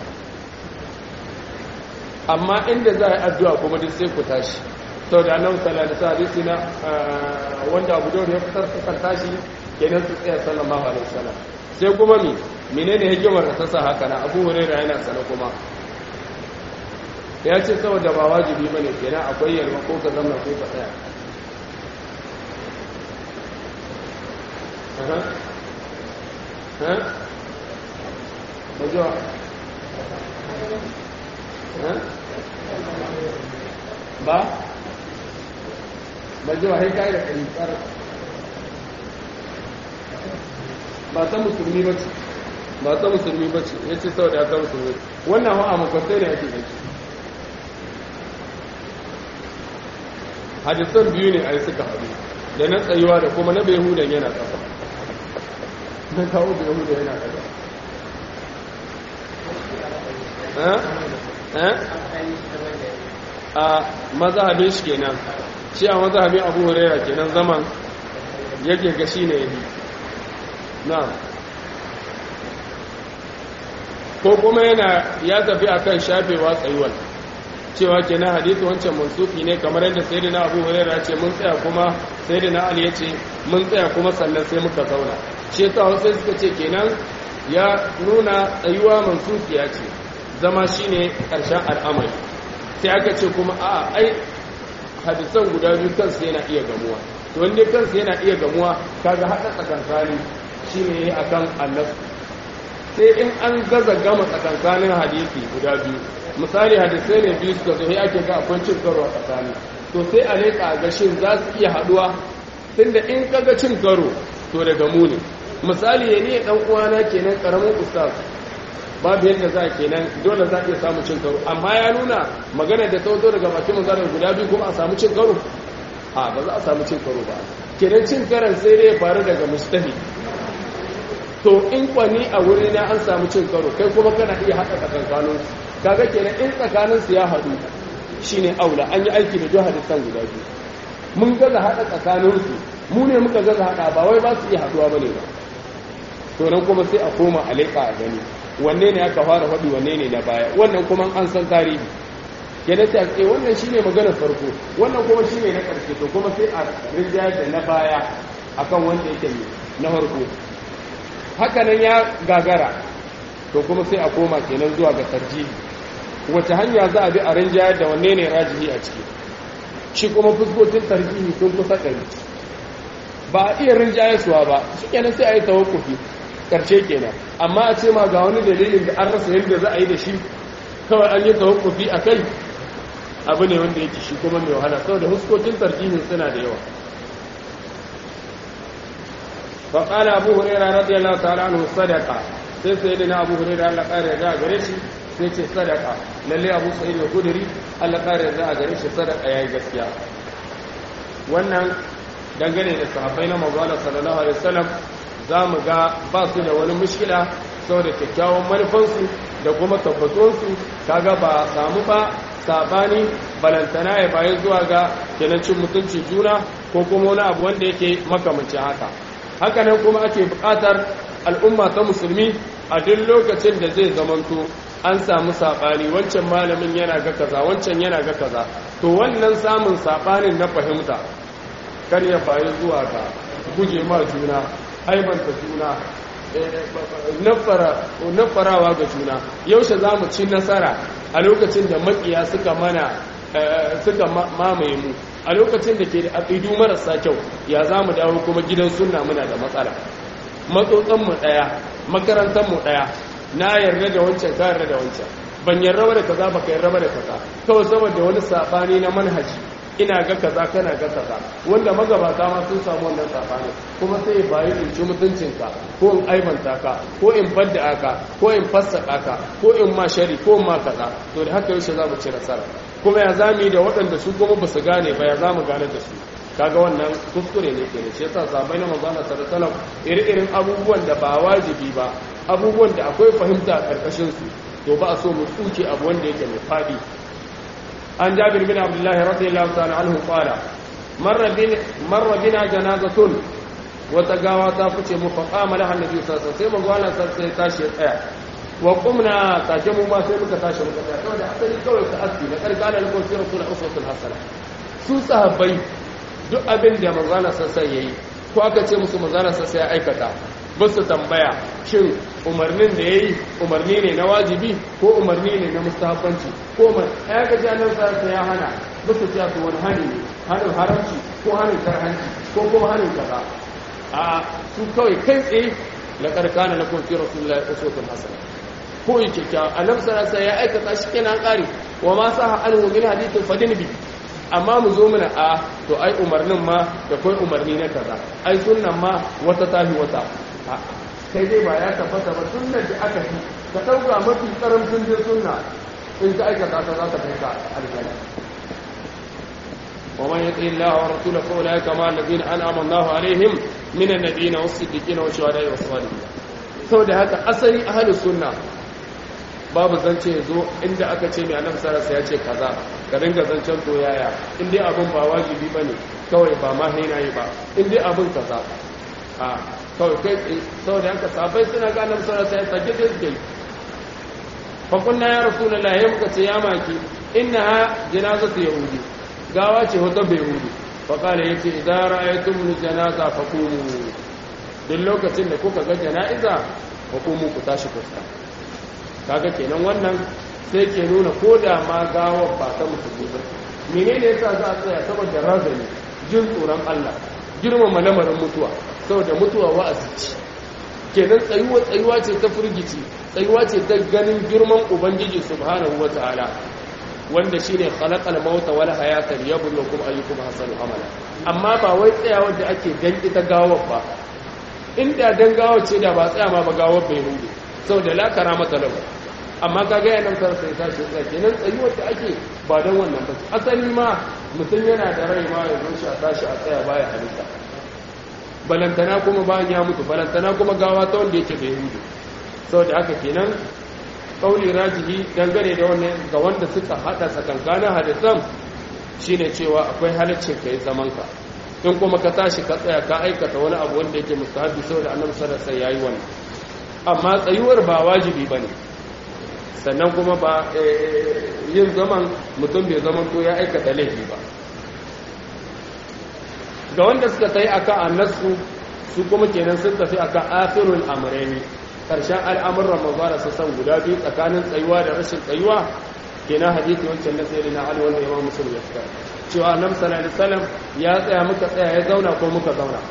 amma inda za a yi addu'a kuma duk sai ku tashi sau da annabi sallallahu alaihi hadisi na wanda Abu Dawud ya fitar suka tashi kenan su tsaya sallallahu alaihi wasallam sai kuma mi menene hikimar da ta sa haka na Abu Hurairah yana sana kuma ya ce saboda ba wajibi bane kenan akwai yalwa ko ka zama ko ka tsaya aha ha majo ha ba ba jiwa sai kai da kari tsara ba ta musulmi ba ce ba ta musulmi ba ce ya ce sau da ta musulmi wannan hawa makwasai ne ake yake hadisan biyu ne a yi suka haɗu da na tsayuwa da kuma na behudan yana ƙasa na kawo behudan yana ƙasa a mazhabin shi kenan shi a mazhabin abu huraira kenan zaman yake ga shi ne yabi na ko kuma yana ya tafi akan shafewa tsayuwar cewa kenan hadisi wancan mansufi ne kamar yadda sayyidina abu huraira ce mun tsaya kuma sayyidina ali ya ce mun tsaya kuma sannan sai muka zauna shi yasa wasu suka ce kenan ya nuna tsayuwa mansufiya ce zama shine karshen al'amari sai aka ce kuma a ai hadisan guda biyu kansu yana iya gamuwa to wanda kansu yana iya gamuwa kaga haɗa tsakankani shine akan annabi sai in an gaza gama tsakankanin hadisi guda biyu misali hadisai ne biyu suka zo sai ake ga akwai cin karo a tsakani to sai a leƙa ga shin za su iya haɗuwa tunda in kaga cin karo to daga mu ne misali ya ne dan uwana kenan karamin ustaz babu yadda za kenan dole za iya samu cin karo amma ya nuna magana da ta daga bakin manzara guda biyu kuma a samu cin karo a ba za a samu cin karo ba kenan cin karan sai dai ya faru daga mustahi to in kwani a wuri na an samu cin karo kai kuma kana iya haɗa tsakankanin kaga kenan in tsakanin su ya haɗu shine aula an yi aiki da duk hadisan guda biyu mun gaza haɗa tsakanin su mu ne muka gaza haɗa ba wai ba su iya haɗuwa bane ba to nan kuma sai a koma a leƙa a gani wanne ne aka fara faɗi wanne ne na baya wannan kuma an san tarihi kenan sai a ce wannan shine maganar farko wannan kuma shine na ƙarshe to kuma sai a rinjayar da na baya akan wanda yake na farko haka nan ya gagara to kuma sai a koma kenan zuwa ga tarjihi wace hanya za a bi a rinjayar da wanne ne rajihi a ciki shi kuma fuskokin tarjihi sun kusa ɗari ba a iya rinjayarsuwa ba shi kenan sai a yi tawakkufi ƙarshe kenan amma a ce ma ga wani dalilin da an rasa yadda za a yi da shi kawai an yi tawakkufi a kai abu ne wanda yake shi kuma mai wahala saboda fuskokin tarjihin suna da yawa فقال أبو هريرة رضي الله تعالى عنه صدقة sai sai da na abu hurairu Allah ƙara yarda a gare shi sai ce sadaka lalle abu sa'id da kuduri Allah ƙara yarda a gare shi sadaka yayi gaskiya wannan dangane da sahabbai na manzo sallallahu alaihi wasallam za mu ga ba su da wani mushkila saboda kyakkyawan manufansu da kuma tabbatuwansu kaga ba samu ba sabani balantana ya bayan zuwa ga kenan cin mutunci juna ko kuma wani abu wanda yake makamancin haka haka nan kuma ake buƙatar al'umma ta musulmi a duk lokacin da zai zamanto an samu saɓani wancan malamin yana ga kaza wancan yana ga kaza to wannan samun saɓanin na fahimta kar ya bayi zuwa ga guje ma juna aibanta juna nafarawa ga juna yaushe za mu ci nasara a lokacin da makiya suka mana suka mamaye mu a lokacin da ke da aƙidu marasa kyau ya za mu dawo kuma gidan sunna muna da matsala matsotsanmu ɗaya makarantarmu ɗaya na yarda da wancan ka yarda da wancan ban yarda da kaza ba ka yarda da kaza kawai saboda wani saɓani na manhaji ina ga kaza kana ga kaza wanda magabata ma sun samu wannan saɓani kuma sai ya bayi in ci mutuncinka ko in aibanta ka ko in fadda ka ko in fassaka ka ko in ma shari ko in ma kaza to da haka yaushe za mu ci nasara kuma ya zami da waɗanda su kuma ba su gane ba ya za mu gane da su kaga wannan kuskure ne kenan shi yasa sabai na manzo Allah sallallahu alaihi wasallam iri-irin abubuwan da ba wajibi ba abubuwan da akwai fahimta a karkashin su to ba a so mu tsuke abu wanda yake mai fadi an jabir bin abdullah radiyallahu ta'ala anhu qala marra bin marra bina janazatun wata gawa ta fice mu fa qama laha annabi sallallahu alaihi wasallam sai manzo Allah sallallahu alaihi tashi ya tsaya wa qumna take mu ma sai muka tashi muka tsaya saboda asali kawai ka aski na karkana lakum fi rasul uswatul hasana su sahabbai duk abin da manzana sassa ya yi ko aka ce musu manzana sassa ya aikata ba su tambaya shin umarnin da ya yi umarni ne na wajibi ko umarni ne na mustahabbanci ko ya ga janar sassa ya hana ba su ce su wani hani ne hannun haramci ko hannun karhanci ko kuma hannun kaza a su kawai kai tsaye la karkana na kun fi rasulullahi uswatun hasana ko yi kyakkyawa annabi sallallahu alaihi ya aikata shi kenan kare wa ma sa anhu min hadithin fadin bi amma mu zo mana a to ai umarnin ma da kai umarni na kaza ai sunnan ma wata tahi wata kai dai ba ya tabbata ba sunnar da aka yi ka dauka mafi karamcin da sunna in ka aikata ta za ta kai ka aljanna ومن يطع الله ورسوله فاولئك مع الذين انعم الله عليهم من النبيين والصديقين والشهداء والصالحين saboda haka asali ahlus sunna babu zance zo inda aka ce mai annabi sallallahu ya ce kaza ka dinga zancen to yaya in dai abin ba wajibi bane kawai ba ma haina yi ba in dai abin kaza a kawai kai saboda haka sabai suna ga annabi sallallahu alaihi wasallam take take fa kunna ya rasulullah ya muka ce ya maki innaha janazatu yahudi gawa ce wata bai yahudi fa kala yace idan ra'aytum janaza faqumu duk lokacin da kuka ga jana'iza faqumu ku tashi ku kaga kenan wannan sai ke nuna ko da ma gawar ba ta musulmi ba menene yasa za a tsaya saboda razani jin tsoron Allah girmama lamarin mutuwa saboda mutuwa wa'azi ce kenan tsayuwa tsayuwa ce ta firgici tsayuwa ce ta ganin girman ubangiji subhanahu wata'ala wanda shine khalaqal mauta wal hayata liyabluwakum ayyukum ahsanu amala amma ba wai tsayawar da ake dan ita gawar ba inda dan gawar ce da ba tsaya ma ba gawar bai hudu saboda la karamata lahu amma kaga yanan kar sai tashi tsaya kenan tsayuwar da ake ba dan wannan ba asali ma mutum yana da rai ma ya zo shi a tashi a tsaya baya halitta balantana kuma bayan ya mutu balantana kuma gawa ta wanda yake bai hudu saboda haka kenan kauli rajihi dangane da wannan ga wanda suka hada tsakankanin hadisan shine cewa akwai halaccin kai zaman ka in kuma ka tashi ka tsaya ka aikata wani abu wanda yake mustahabi saboda annabi sallallahu alaihi wasallam yayi wannan amma tsayuwar ba wajibi bane sannan kuma ba yin zaman mutum bai zaman to ya aikata laifi ba ga wanda suka tayi akan annasu su kuma kenan sun tafi akan akhirul amrayni karshen al'amuran mazara su san guda biyu tsakanin tsayuwa da rashin tsayuwa kenan hadisi wancan na sayyidina na ali wanda imam muslim ya fitar cewa annabi sallallahu alaihi wasallam ya tsaya muka tsaya ya zauna ko muka zauna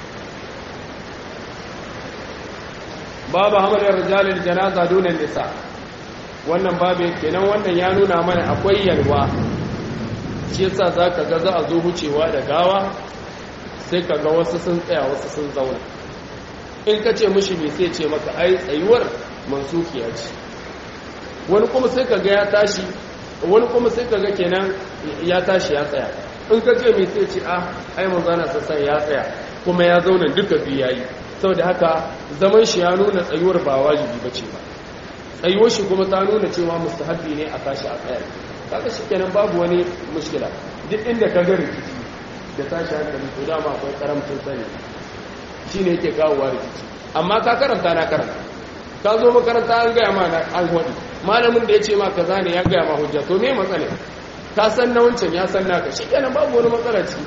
babu hamalin rijalil janaza dunan nisa wannan babu kenan wannan ya nuna mana akwai yalwa shi yasa zaka ga za a zo wucewa da gawa sai ka ga wasu sun tsaya wasu sun zauna in ka ce mushi mai sai ce maka ai tsayuwar mansukiya ce wani kuma sai ka ga ya tashi wani kuma sai ka ga kenan ya tashi ya tsaya in ka ce mai sai ce a ai manzana sassan ya tsaya kuma ya zauna duka biyu yayi saboda haka zaman shi ya nuna tsayuwar ba wajibi ba ce ba tsayuwar shi kuma ta nuna cewa mustahabbi ne a tashi a tsaya kaga shi kenan babu wani mushkila duk inda ka ga rikici da tashi hankali to dama akwai karamcin sani shi ne yake kawowa rikici amma ka karanta na karanta ka zo makaranta an gaya ma an waɗi malamin da ya ce ma kaza ne ya gaya ma hujja to me matsala ka san na wancan ya san naka shi kenan babu wani matsala ciki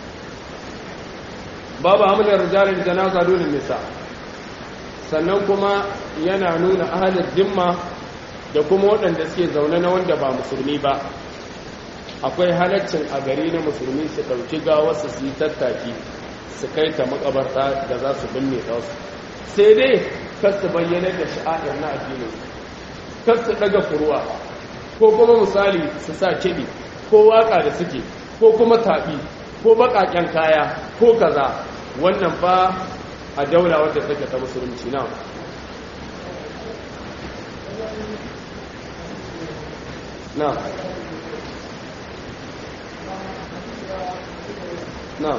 babu hamlin rijalin janaza dole nisa sannan kuma yana nuna ahalin dimma da kuma waɗanda suke zaune na wanda ba musulmi ba akwai halaccin a gari na musulmi su ɗauki gawarsu su yi tattaki su kai ta makabarta da za su binne ta wasu sai dai kar su bayyana da sha'adar na addinin kar su ɗaga furuwa ko kuma misali su sa kiɗi ko waka da suke ko kuma taɓi ko baƙaƙen kaya ko kaza wannan fa a daula wadda take ta musulunci na na na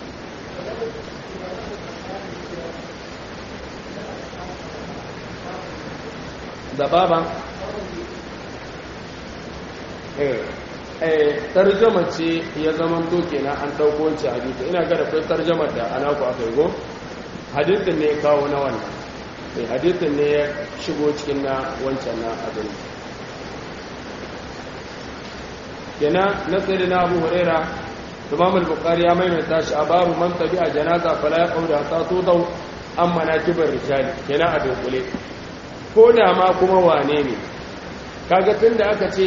da baba eh tarjama ce ya zaman to kenan an dauko wancan hadisi ina ga da kai tarjama da ana ku aka yi go hadisin ne ya kawo na wannan eh hadisin ne ya shigo cikin na wancan na abin kenan na sayyidina Abu Huraira Imam al-Bukhari ya maimaita shi a babu man tabi'a janaza fala yaqulu hatta tudau amma nakibar rijali kenan a dunkule ko da ma kuma wane ne kaga tunda aka ce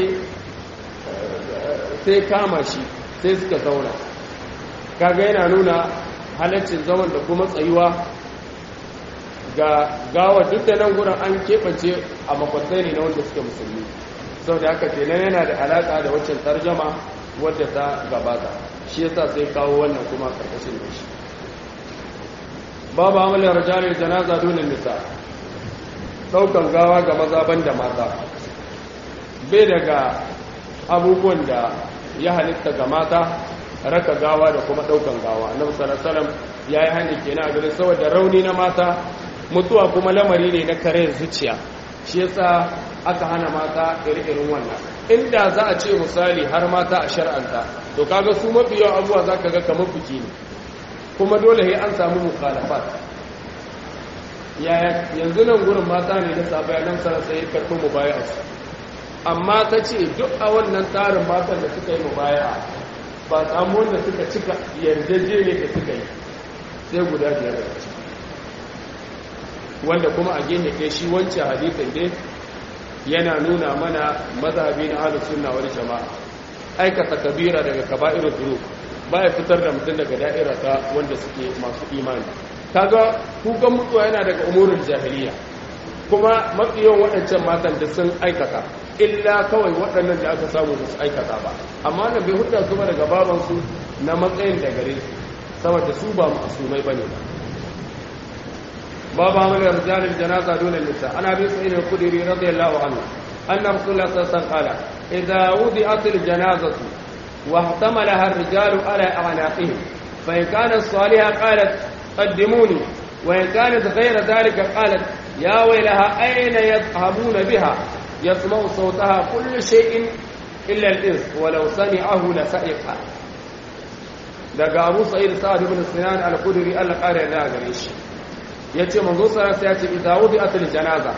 sai kama shi sai suka zauna kaga yana nuna halaccin zaman da kuma tsayuwa ga gawa duk da nan gurin an keɓance a makwatsai ne na wanda suka musulmi sau da haka kenan yana da alaƙa da waccan tarjama wadda ta gabata shi yasa sai kawo wannan kuma karkashin da shi babu amalin rajalin janaza dole nisa ɗaukan gawa ga maza ban da mata bai daga abubuwan da ya halitta ga mata raka gawa da kuma daukan gawa annabi sallallahu alaihi wasallam yayi hani kenan a gare saboda rauni na mata mutuwa kuma lamari ne na kare zuciya shi yasa aka hana mata irin wannan inda za a ce misali har mata a shar'anta to kaga su mafi yawan abuwa zaka ga kamar biki ne kuma dole sai an samu mukhalafat yaya yanzu nan gurin mata ne da sabai nan sai ya karɓi mubaya'a amma ta ce duk a wannan tsarin matan da suka yi mubaya ba samu wanda suka cika yarjejene da suka yi sai guda biyar da ciki wanda kuma a gene kai shi wancan hadithin dai yana nuna mana mazhabi na ahlus sunna wal jama'a aikata kabira daga kaba'irul dhunub baya fitar da mutum daga da'ira ta wanda suke masu imani kaga kukan mutuwa yana daga umurul jahiliya kuma mafi yawan waɗancan matan da sun aikata illa kawai waɗannan da aka samu da su aikata ba amma na bai hudda su ba daga babansu na matsayin da gare su saboda su ba masumai ba ne باب عمل رجال الجنازة دون النساء أنا أبي سعيد الخدري رضي الله عنه أن رسول الله صلى الله عليه وسلم قال إذا وضعت الجنازة واحتملها الرجال على أعناقهم فإن كانت صالحة قالت قدموني وإن كانت غير ذلك قالت يا ويلها أين يذهبون بها يسمع صوتها كل شيء إلا الإنس ولو سمعه لسئقها daga Abu Sa'id Sa'ad ibn Sinan al-Khudri Allah kare da gare shi yace manzo sallallahu alaihi wasallam ya ce idza wudi'atil janaza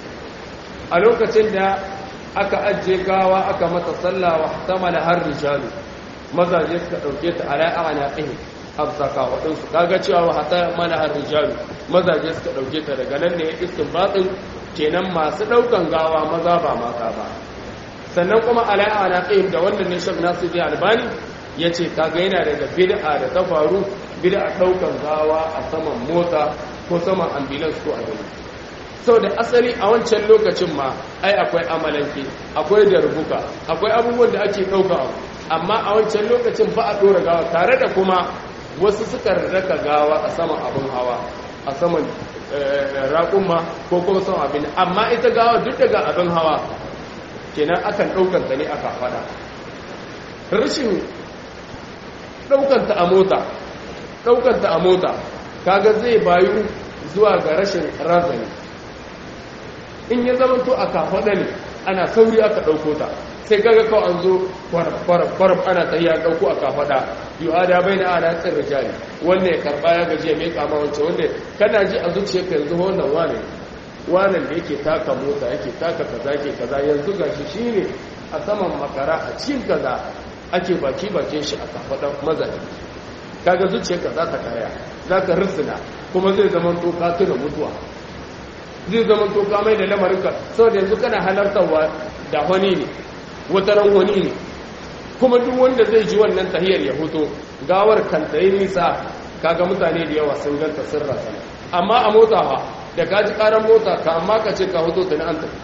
a lokacin da aka ajiye gawa aka mata sallah wa tamala har rijalu mazaje suka dauke ta ala ana ɗin absaka waɗansu kaga cewa wa hata mana har rijalu mazaje suka dauke ta daga nan ne istinbatin kenan masu daukan gawa maza ba mata ba sannan kuma ala ana ɗin da wannan ne shek nasu ji albani ya ce kaga yana daga bid'a da ta faru bid'a daukan gawa a saman mota ko saman ambulance ko a gani sau da asali a wancan lokacin ma ai akwai amalanke akwai darbuka akwai abubuwan da ake ɗauka amma a wancan lokacin ba a ɗora gawa tare da kuma wasu suka raka gawa a saman abin hawa a saman raƙumma ko kuma saman abin amma ita gawa duk daga abin hawa kenan akan ɗaukanta ne aka faɗa rashin ɗaukanta a mota ɗaukanta a mota kaga zai bayu zuwa ga rashin razani in ya zama to a kafaɗa ne ana sauri aka ɗauko ta sai kaga kawai an zo kwarab ana ta yi ɗauko a kafaɗa yi ada bai na ana tsirra jari wannan ya karɓa ya gaji ya mai kama wancan wanda kana ji a zuciya ka yanzu wannan wane wannan da yake taka mota yake taka kaza ke kaza yanzu gashi shine a saman makara a cikin kaza ake baki bakin shi a kafaɗan mazaje kaga zuciyarka za ta kaya za ka risina kuma zai zama to ka tuna mutuwa zai zama to ka mai da lamarinka saboda yanzu kana halartarwa da wani ne wataran wani ne kuma duk wanda zai ji wannan tahiyar ya hoto gawar kanta yi nisa kaga mutane da yawa sun ganta sun rasana amma a mota ha da ka ji karan mota ka amma ka ce ka hoto ta na an tafi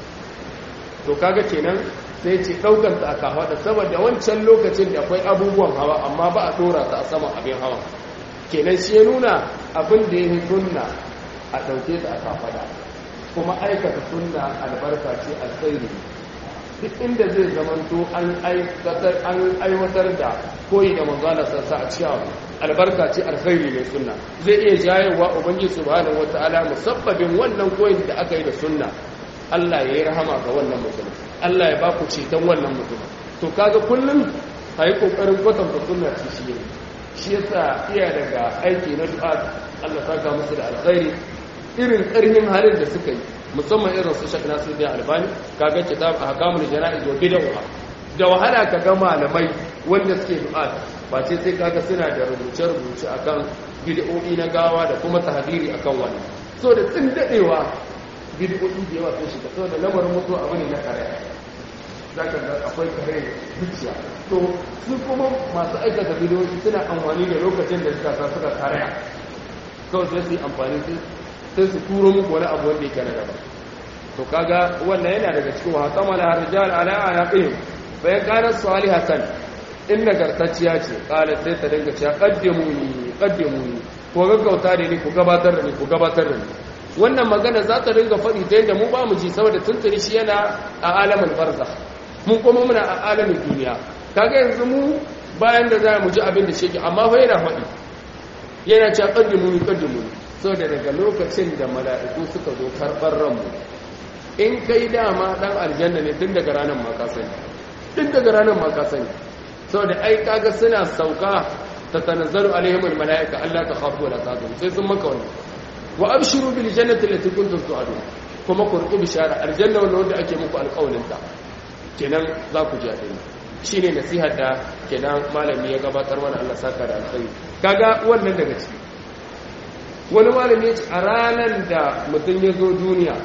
to kaga kenan sai ce ɗaukanta a kafaɗa saboda wancan lokacin da akwai abubuwan hawa amma ba a ɗora ta a saman abin hawa kenan shi ya nuna abin da ya yi sunna a ɗauke ta a kafaɗa kuma aikata sunna albarka ce alkhairi duk inda zai zamanto an aiwatar da koyi da manzana sassa a cikin abu albarka ce alkhairi ne sunna zai iya jayewa ubangiji subhanahu wataala musabbabin wannan koyin da aka yi da sunna Allah ya yi rahama ga wannan mutum Allah ya ba ku ceton wannan mutum to kaga kullum a yi ƙoƙarin kwatanta sunna ce shi ne shi yasa iya daga aiki na du'a Allah saka musu da alkhairi irin ƙarfin halin da suka yi musamman irin su shak nasu da albani kaga kitab a hakamul jana'iz wa bid'ah da wahala ka ga malamai wanda suke du'a ba ce sai kaga suna da rubuce rubuce akan bid'o'i na gawa da kuma tahdiri akan wannan so da tsin dadewa bid'o'i da yawa sun shiga saboda lamarin mutuwa abu ne na kare za ka ga akwai kare zuciya to su kuma masu aikata bid'o'i suna amfani da lokacin da suka sa suka kare kawai sai su yi amfani sai su turo muku wani abu wanda yake na gaba to kaga wannan yana daga cikin wa kamala harjal ala ayaqihim fa ya kana salihatan in nagartacciya ce kala sai ta dinga cewa qaddimuni qaddimuni ko gaggauta da ni ku gabatar da ni ku gabatar da ni wannan magana za ta dinga faɗi ta yadda mu ba mu ji saboda tuntuni shi yana a alamin barza mun kuma muna a alamin duniya kaga yanzu mu bayan da za mu ji abin da shi amma fa yana faɗi yana cewa qaddimuni qaddimuni saboda daga lokacin da mala'iku suka zo karɓar ranmu in kai dama ɗan aljanna ne tun daga ranar maka sani tun daga ranar maka sani saboda ai kaga suna sauka ta tanazzaru alaihimul mala'ika Allah ta khafu wala ta'zum sai sun maka wannan wa abshiru bil jannati allati kuntum tu'adun kuma ku rubu bishara aljanna wannan wanda ake muku alƙawarin ta kenan za ku ji a shine nasihar da kenan malami ya gabatar mana Allah saka da alkhairi kaga wannan daga ciki wani malami ya ce a ranar da mutum ya zo duniya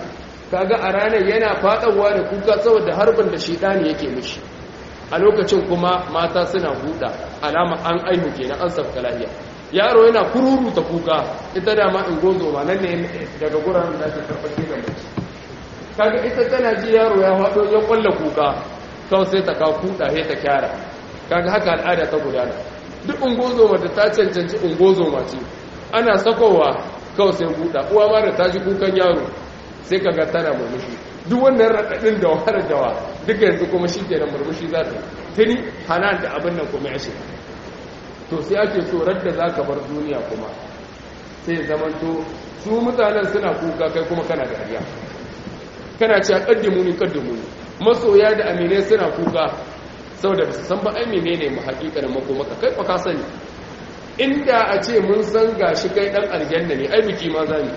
kaga a ranar yana fadawa da kuka saboda harbin da shedani yake mishi a lokacin kuma mata suna buɗa alama an aihu kenan an sabka lafiya yaro yana kururuta kuka ita da ma in gozo ma nan ne daga guraren da ake karɓar da mace kaga ita tana ji yaro ya faɗo ya kwalla kuka kawai sai ta kawo kuɗa sai ta kyara kaga haka al'ada ta gudana duk ungozo da ta cancanci ungozo ce ana sakowa kawai sai buɗa uwa ma da ta ji kukan yaro sai kaga tana murmushi duk wannan raɗaɗin da wahalar dawa duka yanzu kuma shi ke da murmushi za ta tuni hana da abin nan kuma ya shiga to sai ake so radda za ka bar duniya kuma sai zamanto su mutanen suna kuka kai kuma kana dariya kana ce a ƙaddimu ni ƙaddimu ni masoya da aminai suna kuka saboda ba su san ba ai menene mu haƙiƙanin makomaka kai fa ka sani inda a ce mun san gashi kai dan aljanna ne ai biki ma zani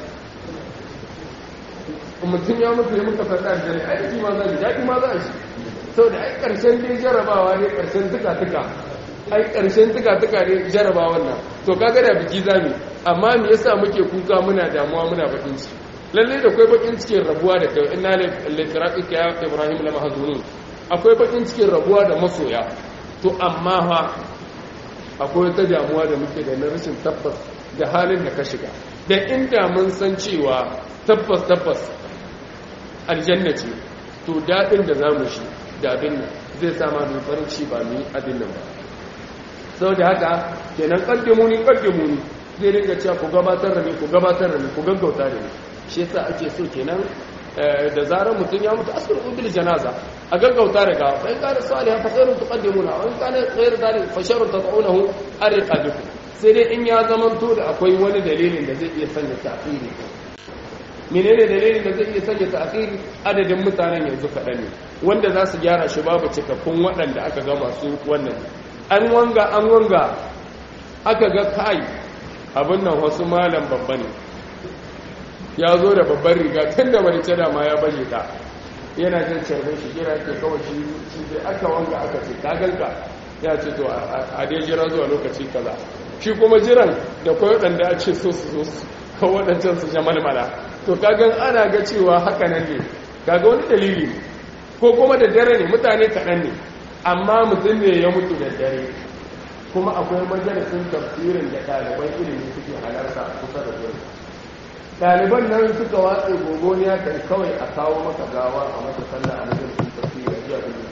mutum ya mutu ya muka fada aljanna ai biki ma zani daɗi ma za a shi saboda ai ƙarshen dai jarabawa ne ƙarshen tuka-tuka ai ƙarshen tuka-tuka ne jarabawan nan to kaga da biki zami amma me yasa muke kuka muna damuwa muna bakin ciki lalle da akwai bakin cikin rabuwa da kai inna lillahi ya ibrahim la mahzunun akwai bakin cikin rabuwa da masoya to amma fa akwai wata damuwa da muke da na rashin tabbas da halin da ka shiga da inda mun san cewa tabbas tabbas aljanna ce to daɗin da za mu shi da abin nan zai sama mai farin ci ba mu yi abin nan ba sau da haka kenan ƙaddamuni ƙaddamuni zai ringa cewa ku gabatar da ni ku gabatar da ni ku gaggauta da ni shi yasa ake so kenan da zarar mutum ya mutu asir bil janaza a gaggauta daga fa in kana salihan fa khairun tuqaddimuna wa in kana ghayr dhalik fa sharrun tad'unahu ariqabikum sai dai in ya zamanto da akwai wani dalilin da zai iya sanya ta'khiri menene dalilin da zai iya sanya ta'khiri adadin mutanen yanzu kaɗan ne wanda za su gyara shi babu cikakkun waɗanda aka ga masu wannan an wanga an wanga aka ga kai abin nan wasu malam babba ne ya zo da babban riga tun da marice da ma ya baje ta yana jin carbin shi kira ke kawai shi shi dai aka wanga aka ce kaganka ya ce to a dai jira zuwa lokaci kaza shi kuma jiran da kwai waɗanda a ce so su zo su kawo waɗancan su jamalmala to kagan ana ga cewa haka nan ne kaga wani dalili ne ko kuma da dare ne mutane kaɗan ne amma mutum ne ya mutu da dare kuma akwai majalisun tafsirin da ɗaliban ilimi suke halarta kusa da gurin ɗaliban nan suka watse gogoniya kai kawai a kawo maka gawa a masa sallah a majalisun tafsirin jiya gudun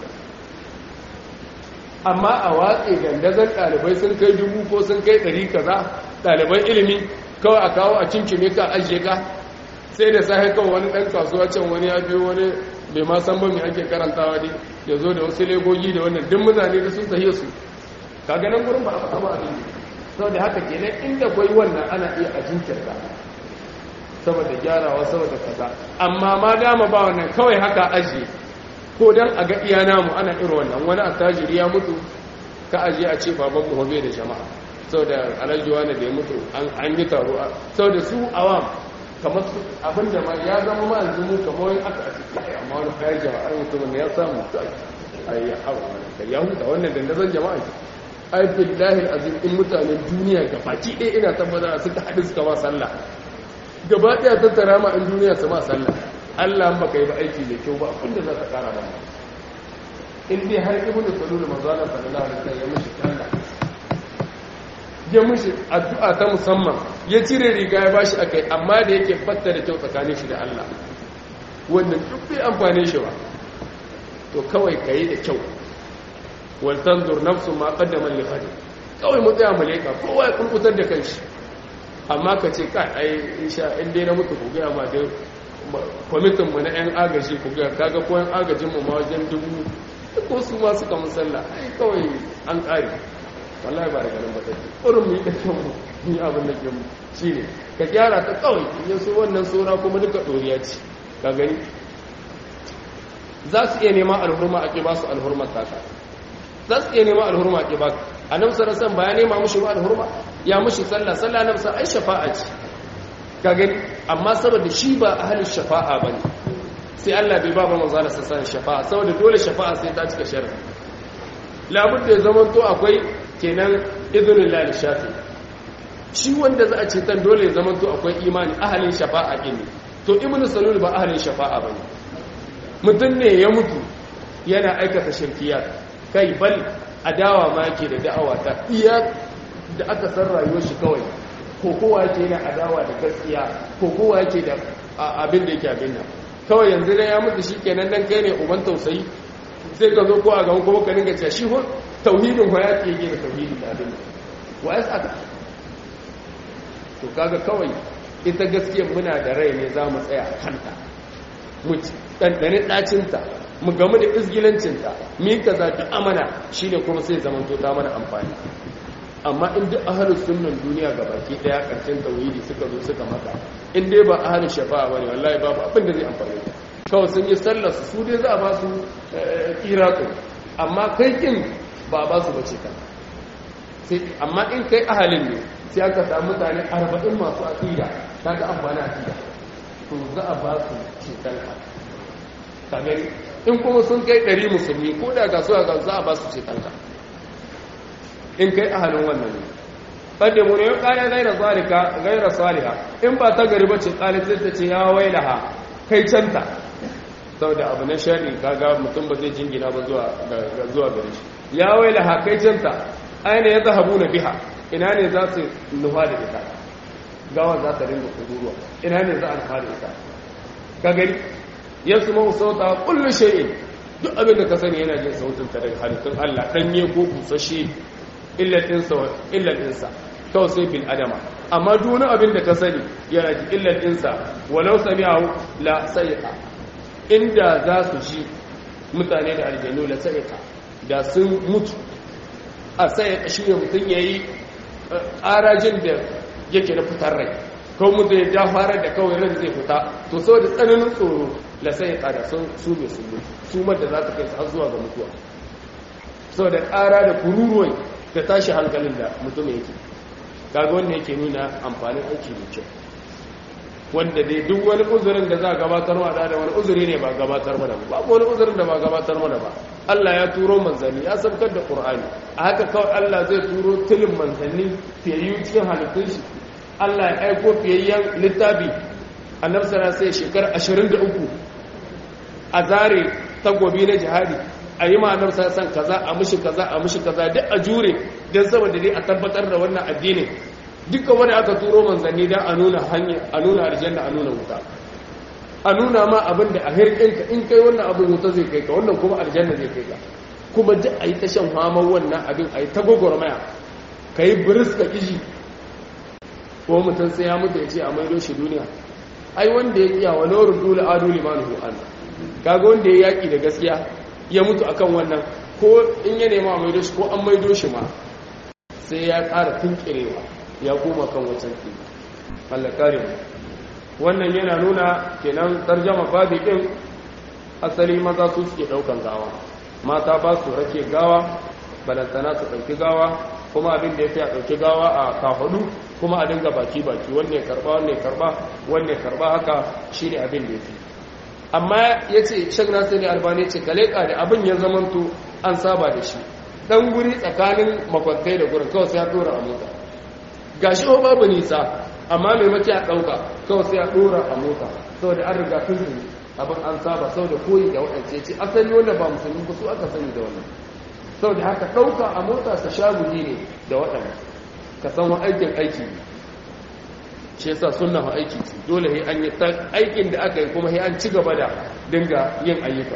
amma a watse gandazon ɗalibai sun kai dubu ko sun kai ɗari kaza ɗaliban ilimi kawai a kawo a cinkime ka ajiye ka sai da sahi kawai wani ɗan kasuwa can wani ya biyo wani bai ma san ba mai ake karantawa ne ya zo da wasu legogi da wannan duk mutane da sun sahiya su kaga nan gurin ba a faɗa ba abin saboda haka kenan inda kwai wannan ana iya a jinkirta saboda gyarawa saboda kaza amma ma dama ba wannan kawai haka ajiye ko dan a ga iya namu ana irin wannan wani attajiri ya mutu ka ajiye a ce baban mu hobe da jama'a saboda alhaji wani da ya mutu an yi taro saboda su awam kamar su abin da ma ya zama ma yanzu mu kamar wani aka a cikin kai amma wani kayan jama'a mutumin ya samu ai ya hawa da ya huta wannan dandazon jama'a ai billahi azim in mutanen duniya gabaki ɗaya ina tabbata suka haɗu suka ma sallah gaba ɗaya tattara ma in duniya su ma sallah Allah baka yi ba aiki da kyau ba abinda za ka kara ba in dai har ibn salul manzala sallallahu alaihi wasallam ya mishi sallah ya mishi addu'a ta musamman ya cire riga ya bashi akai amma da yake fatta da kyau tsakanin shi da Allah wannan duk bai amfane shi ba to kawai kai da kyau wal tanzur nafsu ma qaddama li ghad kawai mu tsaya mu leka kowa ya kurkutar da kanshi amma ka ce kai ai insha in dai na mutu ku ga ma dai kwamitinmu na 'yan agaji ku ga kaga ko 'yan agajinmu ma wajen dubu ko su ma suka musalla ai kawai an ƙari wallahi ba da ganin ba take ƙurin mu yi da kyan mu ni abin da ke mu shi ne ka gyara ta kawai in so wannan sora kuma duka ɗoriya ce ka gani za su iya nema alhurma a ƙi ba su alhurma taka za su iya nema alhurma a ƙi ba a nan sarasan ba ya nema mushi ba alhurma ya mushi sallah sallah na musa ai shafa'a ce ka gani amma saboda shi ba ahalin shafa'a ba ne sai Allah bai ba ba manzo da sassan shafa'a saboda dole shafa'a sai ta cika sharri labud da zaman to akwai kenan idhnul lil shafi shi wanda za a ce tan dole ya zaman to akwai imani ahalin shafa'a din ne to ibnu salul ba ahlin shafa'a bane mutum ne ya mutu yana aikata shirkiyat kai bal adawa ma yake da da'awa ta iya da aka san rayuwar shi kawai ko kowa yake yana adawa da gaskiya ko kowa yake da abin da yake abin nan kawai yanzu dai ya mutu shikenan dan kai ne uban tausayi sai ka zo ko a gaban kuma ka dinga cewa shi ho tauhidin ho ya ke gina tauhidi da abin nan wa ya saka to kaga kawai ita gaskiya muna da rai ne za mu tsaya a kanta mu ɗanɗani ɗacinta mu gamu da izgilancinta mi kaza duk amana shine kuma sai zaman to ta mana amfani amma in duk ahlus sunnan duniya ga baki daya karshen tauhidi suka zo suka maka in dai ba ahlus shafa'a bane wallahi babu abin da zai amfane ka kawai sun yi sallar su su dai za a ba su kiratu amma kai kin ba ba su bace kan sai amma in kai ahalin ne sai aka samu mutane 40 masu aqida kaga amfani aqida to za a ba su ceton ka ka gani in kuma sun kai 100 musulmi ko da ga su ga za a ba su ceton ka in kai ahalin wannan ne ɓadda mu ne ya ƙara gaira salika gaira saliha in ba ta gari bace ƙali sai ta ce ya wailaha kai canta sau da abu na shari kaga mutum ba zai jingina ba zuwa gari shi ya wailaha kai canta aina ya zahabu na biha ina ne za su nufa da ita gawa za ta ringa kuduruwa ina ne za a nufa da ita ka gani ya su mahu sauta kullum shi'in duk abin da ka sani yana jin sautinta daga halittun allah ɗanye ko busashe illatinsa kawai sai bin adama amma duni abin da ka sani yana ji illatinsa walau sami'ahu la sa'iqa inda za su ji mutane da aljanu la sa'iqa da sun mutu a sa'iqa shi ne mutum yayi ƙarajin da yake na fitar rai kawai mutum ya ja fara da kawai ran zai fita to saboda tsananin tsoro la sa'iqa da sun su ne su mutu su da za ta kai har zuwa ga mutuwa saboda ƙara da kururuwai da tashi hankalin da mutum yake kaga wanda yake nuna amfanin aiki da kyau wanda dai duk wani uzurin da za a gabatar ma da wani uzuri ne ba gabatar mana ba babu wani uzurin da ba gabatar mana ba Allah ya turo manzanni ya sabkar da Qur'ani a haka kawai Allah zai turo tilin manzanni fiyayyu cikin halittun shi Allah ya aiko fiyayyen littafi annabi sallallahu alaihi shekara 23 a zare tagobi na jihadi a yi ma'anar san kaza a mushi kaza a mushi kaza duk a jure don saboda dai a tabbatar da wannan addinin dukkan wani aka turo manzanni don a nuna hanya a nuna aljanna a nuna wuta a nuna ma abin da a hirkinka in kai wannan abin wuta zai kai ka wannan kuma aljanna zai kai ka kuma duk a yi ta shan hamar wannan abin a yi ta gwagwarmaya ka yi biris ka kishi ko mutum sai ya mutu ya ce a maido shi duniya ai wanda ya iya wa laurin dole adu limanu an kaga wanda ya yaki da gaskiya ya mutu akan wannan ko in ya nema a maido shi ko an maido shi ma sai ya ƙara tunkirewa ya koma kan wancan ki Allah kare mu wannan yana nuna kenan tarjama babi din asali maza su suke daukan gawa mata ba su rake gawa balantana su dauki gawa kuma abin da yafi a dauki gawa a kahudu kuma a dinga baki baki wanne karba wanne karba wanne karba haka shine abin da yafi amma yace Sheikh Nasir Albani ce kaleka da abin ya zamanto an saba da shi dan guri tsakanin makwantai da gurin kawai sai ya dora a mota gashi ho babu nisa amma mai maki a ɗauka kawai sai a ɗora a mota saboda an riga tun abin an saba saboda koyi da waɗance ce asali wanda ba musulmi ba su aka sani da wannan saboda haka ɗauka a mota sa shaguli ne da waɗanda ka san wa aikin aiki ne shi yasa sunna fa aiki ce dole sai an yi aikin da aka yi kuma sai an ci gaba da dinga yin ayyuka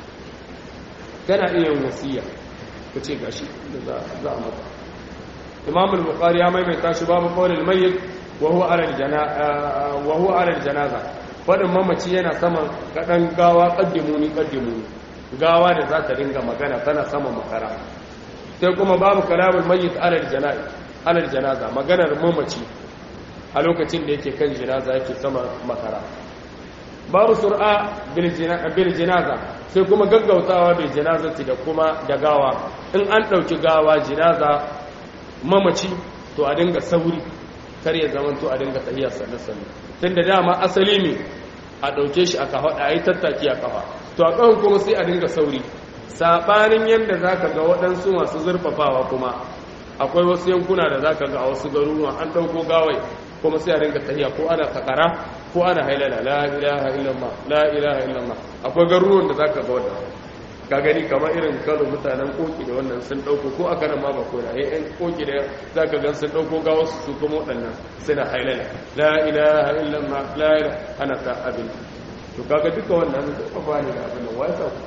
kana iya yin wasiya ku ce gashi da za a maka imam al-bukhari ya maimaita shi babu qawlil mayyit wa huwa ala al-janaza wa huwa ala al-janaza fadin mamaci yana saman kadan gawa qaddimuni qaddimuni gawa da za ta dinga magana tana sama makara sai kuma babu kalamul mayyit ala al-janaza ala al-janaza maganar mamaci a lokacin da yake kan janaza yake sama makara babu sur'a bil janaza sai kuma gaggautawa bil janazati da kuma da gawa in an dauki gawa janaza mamaci to a dinga sauri kar ya zama to a dinga tahiya sannan tun da dama asali ne a ɗauke shi a kafa a yi tattaki a kafa to a ƙahon kuma sai a dinga sauri saɓanin yadda za ka ga waɗansu masu zurfafawa kuma akwai wasu yankuna da za ka ga a wasu garuruwa an ɗauko gawai kuma sai a dinga tahiya ko ana takara ko ana hailala la ilaha illallah la ilaha illallah akwai garuruwan da zaka ga wannan ka gani kamar irin kano mutanen koki da wannan sun dauko ko aka nan ma ba kona eh ɗan koki da zaka ga sun dauko ga wasu su kuma waɗannan suna hailala la ilaha illallah la ilaha ana ta abin to kaga duka wannan ba ba ne da abin nan wai sa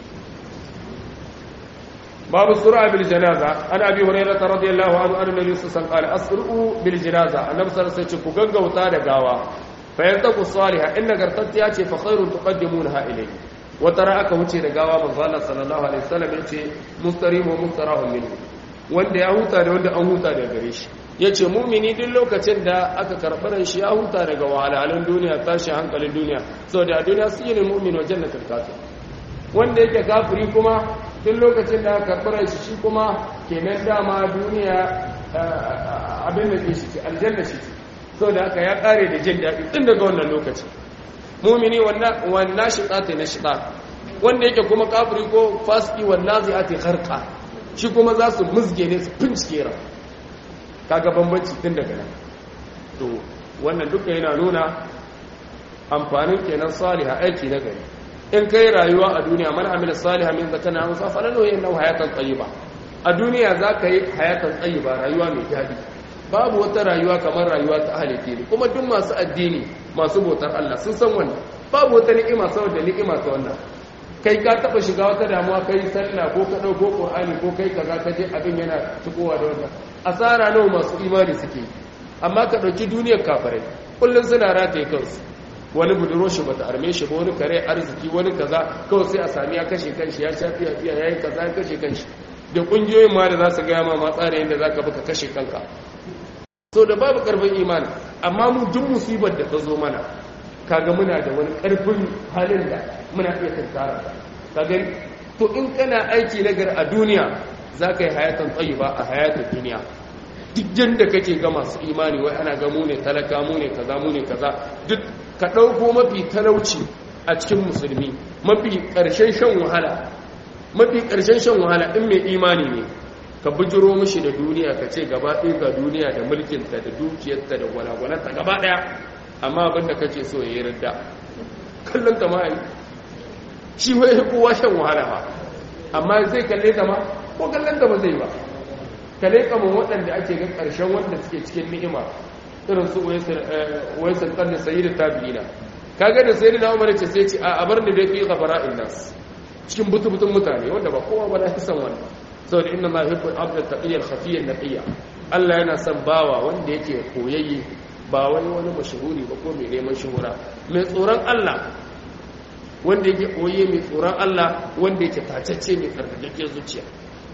باب السرعة بالجنازة عن أبي هريرة رضي الله عنه أن النبي صلى الله عليه وسلم قال أسرعوا بالجنازة النبي صلى الله عليه وسلم كغنغا وتا غاوا فيلتقوا الصالحة إن غرتت ياتي فخير تقدمونها إليه وترى aka wuce da gawa manzo Allah sallallahu alaihi wasallam yace mustarih wa mustarahun minhu wanda ya huta da wanda an huta daga gare shi yace mumini duk lokacin da aka karɓar shi ya huta daga wahalhalun duniya tashi hankalin duniya saboda a duniya su yi mu'min wa jannatul kafir wanda yake kafiri kuma duk lokacin da aka karɓar shi shi kuma kenan dama duniya abin da ke shi ce aljanna shi ce sau da aka ya ƙare da jin daɗi tun daga wannan lokaci mumini wannan shiɗa ta na shiɗa wanda yake kuma kafiri ko fasiki wannan zai ake harka shi kuma za su musge ne su fincike ra kaga bambanci tun daga nan to wannan duka yana nuna amfanin kenan saliha aiki na gari in kai rayuwa a duniya man amila saliha min zakana an sa falalo yin nau hayatan tayyiba a duniya za ka yi hayatan tayyiba rayuwa mai daɗi babu wata rayuwa kamar rayuwa ta ahli dini kuma duk masu addini masu bautar Allah sun san wannan babu wata ni'ima saboda ni'ima ta wannan kai ka taba shiga wata damuwa kai sallah ko ka dauko qur'ani ko kai kaza ka je abin yana tukowa da wannan asara nawa masu imani suke amma ka dauki duniyar kafirai kullun suna rataye kansu wani buduro shi bata arme shi ba wani kare arziki wani kaza kawai sai a sami ya kashe kanshi ya sha fiya fiya yayi kaza ya kashe kanshi da kungiyoyin ma da za su gaya ma matsara yadda za ka baka kashe kanka so da babu karfin imani amma mu duk musibar da ta zo mana kaga muna da wani karfin halin da muna iya tattara ka gani to in kana aiki nagar a duniya za ka yi hayatan tsayiba a hayatan duniya duk yadda kake ga masu imani wai ana ga mu ne talaka mu ne kaza mu ne kaza duk ka ɗauko mafi talauci a cikin musulmi mafi ƙarshen shan wahala mafi ƙarshen shan wahala in mai imani ne ka bujiro mishi da duniya ka ce gaba ɗaya ga duniya da mulkinta da dukiyarta da gwalagwalanta gaba ɗaya amma abin da kake so ya yi ridda kallon ta ma'ai shi wai kowa shan wahala ba amma zai kalle ta ma ko kallon ta ba zai ba kalle kamar waɗanda ake ga ƙarshen wanda suke cikin ni'ima irin su waisar ƙarni sayi da tabi'ina kaga da sayi da umar ce sai ce a bar ni dai fi gafara nas cikin butubutun mutane wanda ba kowa ba na fi son wannan saboda inna ma yuhibbu al-abd al-taqiyya al-khafiyya an-naqiyya Allah yana son bawa wanda yake koyayye ba wani wani mashhuri ba ko mai neman shuhura mai tsoron Allah wanda yake koyayye mai tsoron Allah wanda yake tacacce mai tsarkakakken zuciya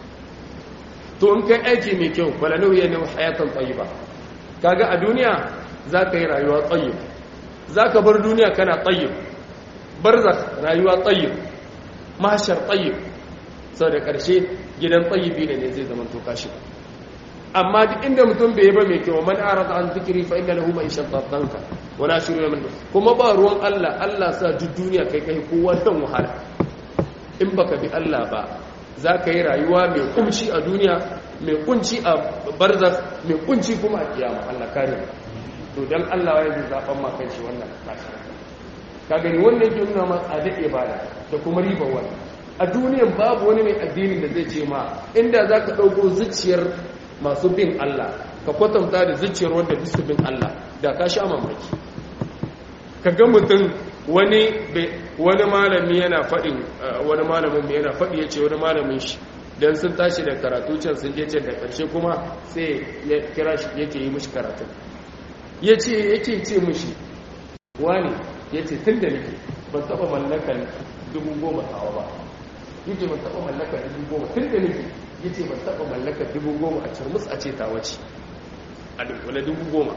to in kai aiki mai kyau balalau yana hayatan tayyiba kaga a duniya zaka yi rayuwa tayyib zaka bar duniya kana tayyib barzakh rayuwa tayyib mahshar tayyib sau da ƙarshe gidan tsayibi ne zai zama toka shi amma duk inda mutum bai ba mai kyau man arada an zikiri fa inna lahu ma'ishan tatanka wala shiru min kuma ba ruwan Allah Allah sa duk duniya kai kai kowa dan wahala in baka bi Allah ba za ka yi rayuwa mai kunci a duniya mai kunci a barzakh mai kunci kuma a kiyama Allah kare to dan Allah ya yi zaben ma kanshi wannan kashi ka gani wannan yake nuna ma tsada ibada da kuma riba wannan a duniyan babu wani mai addinin da zai ce ma inda za ka ɗauko zuciyar masu bin Allah ka kwatanta da zuciyar wanda bisu bin Allah da ka sha mamaki ka ga mutum wani wani malami yana faɗin wani malamin mai yana faɗi ya ce wani malamin shi don sun tashi da karatu can sun je can da ƙarshe kuma sai ya kira shi yake yi mishi karatu ya ce yake ce mishi wani ya ce tun da nake ban taɓa mallakar dubu goma tawa ba yace ban taba mallaka dubu goma tun da nake yace ban taba mallaka dubu goma a turmus a ce ta wace a dunkule dubu goma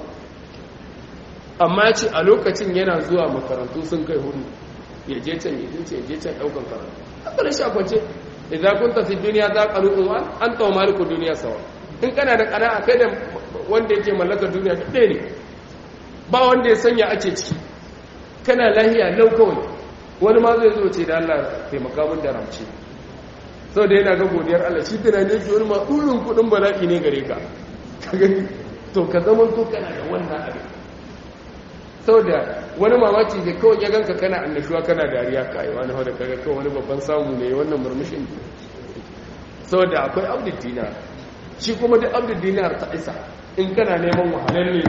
amma yace a lokacin yana zuwa makarantu sun kai hudu ya je can ya je can ya je can daukan karatu haka da shi kwance idan kun tafi duniya za ka ru'un wa an tawo maliku duniya sawa in kana da kana kai da wanda yake mallakar duniya da ɗaya ne ba wanda ya sanya ake ciki kana lahiya lau kawai wani ma zai zo ce da Allah taimaka mun da ramce sau da yana ga godiyar Allah shi tunani yake wani ma ɗurin kuɗin bala'i ne gare ka ka gani to ka zama to kana da wannan abin saboda wani mamaki da kawai ya ganka kana annashuwa kana dariya kai wani hada kaga kawai wani babban samu ne wannan murmushin saboda akwai abdul dinar shi kuma da abdul dinar ta isa in kana neman wahalalle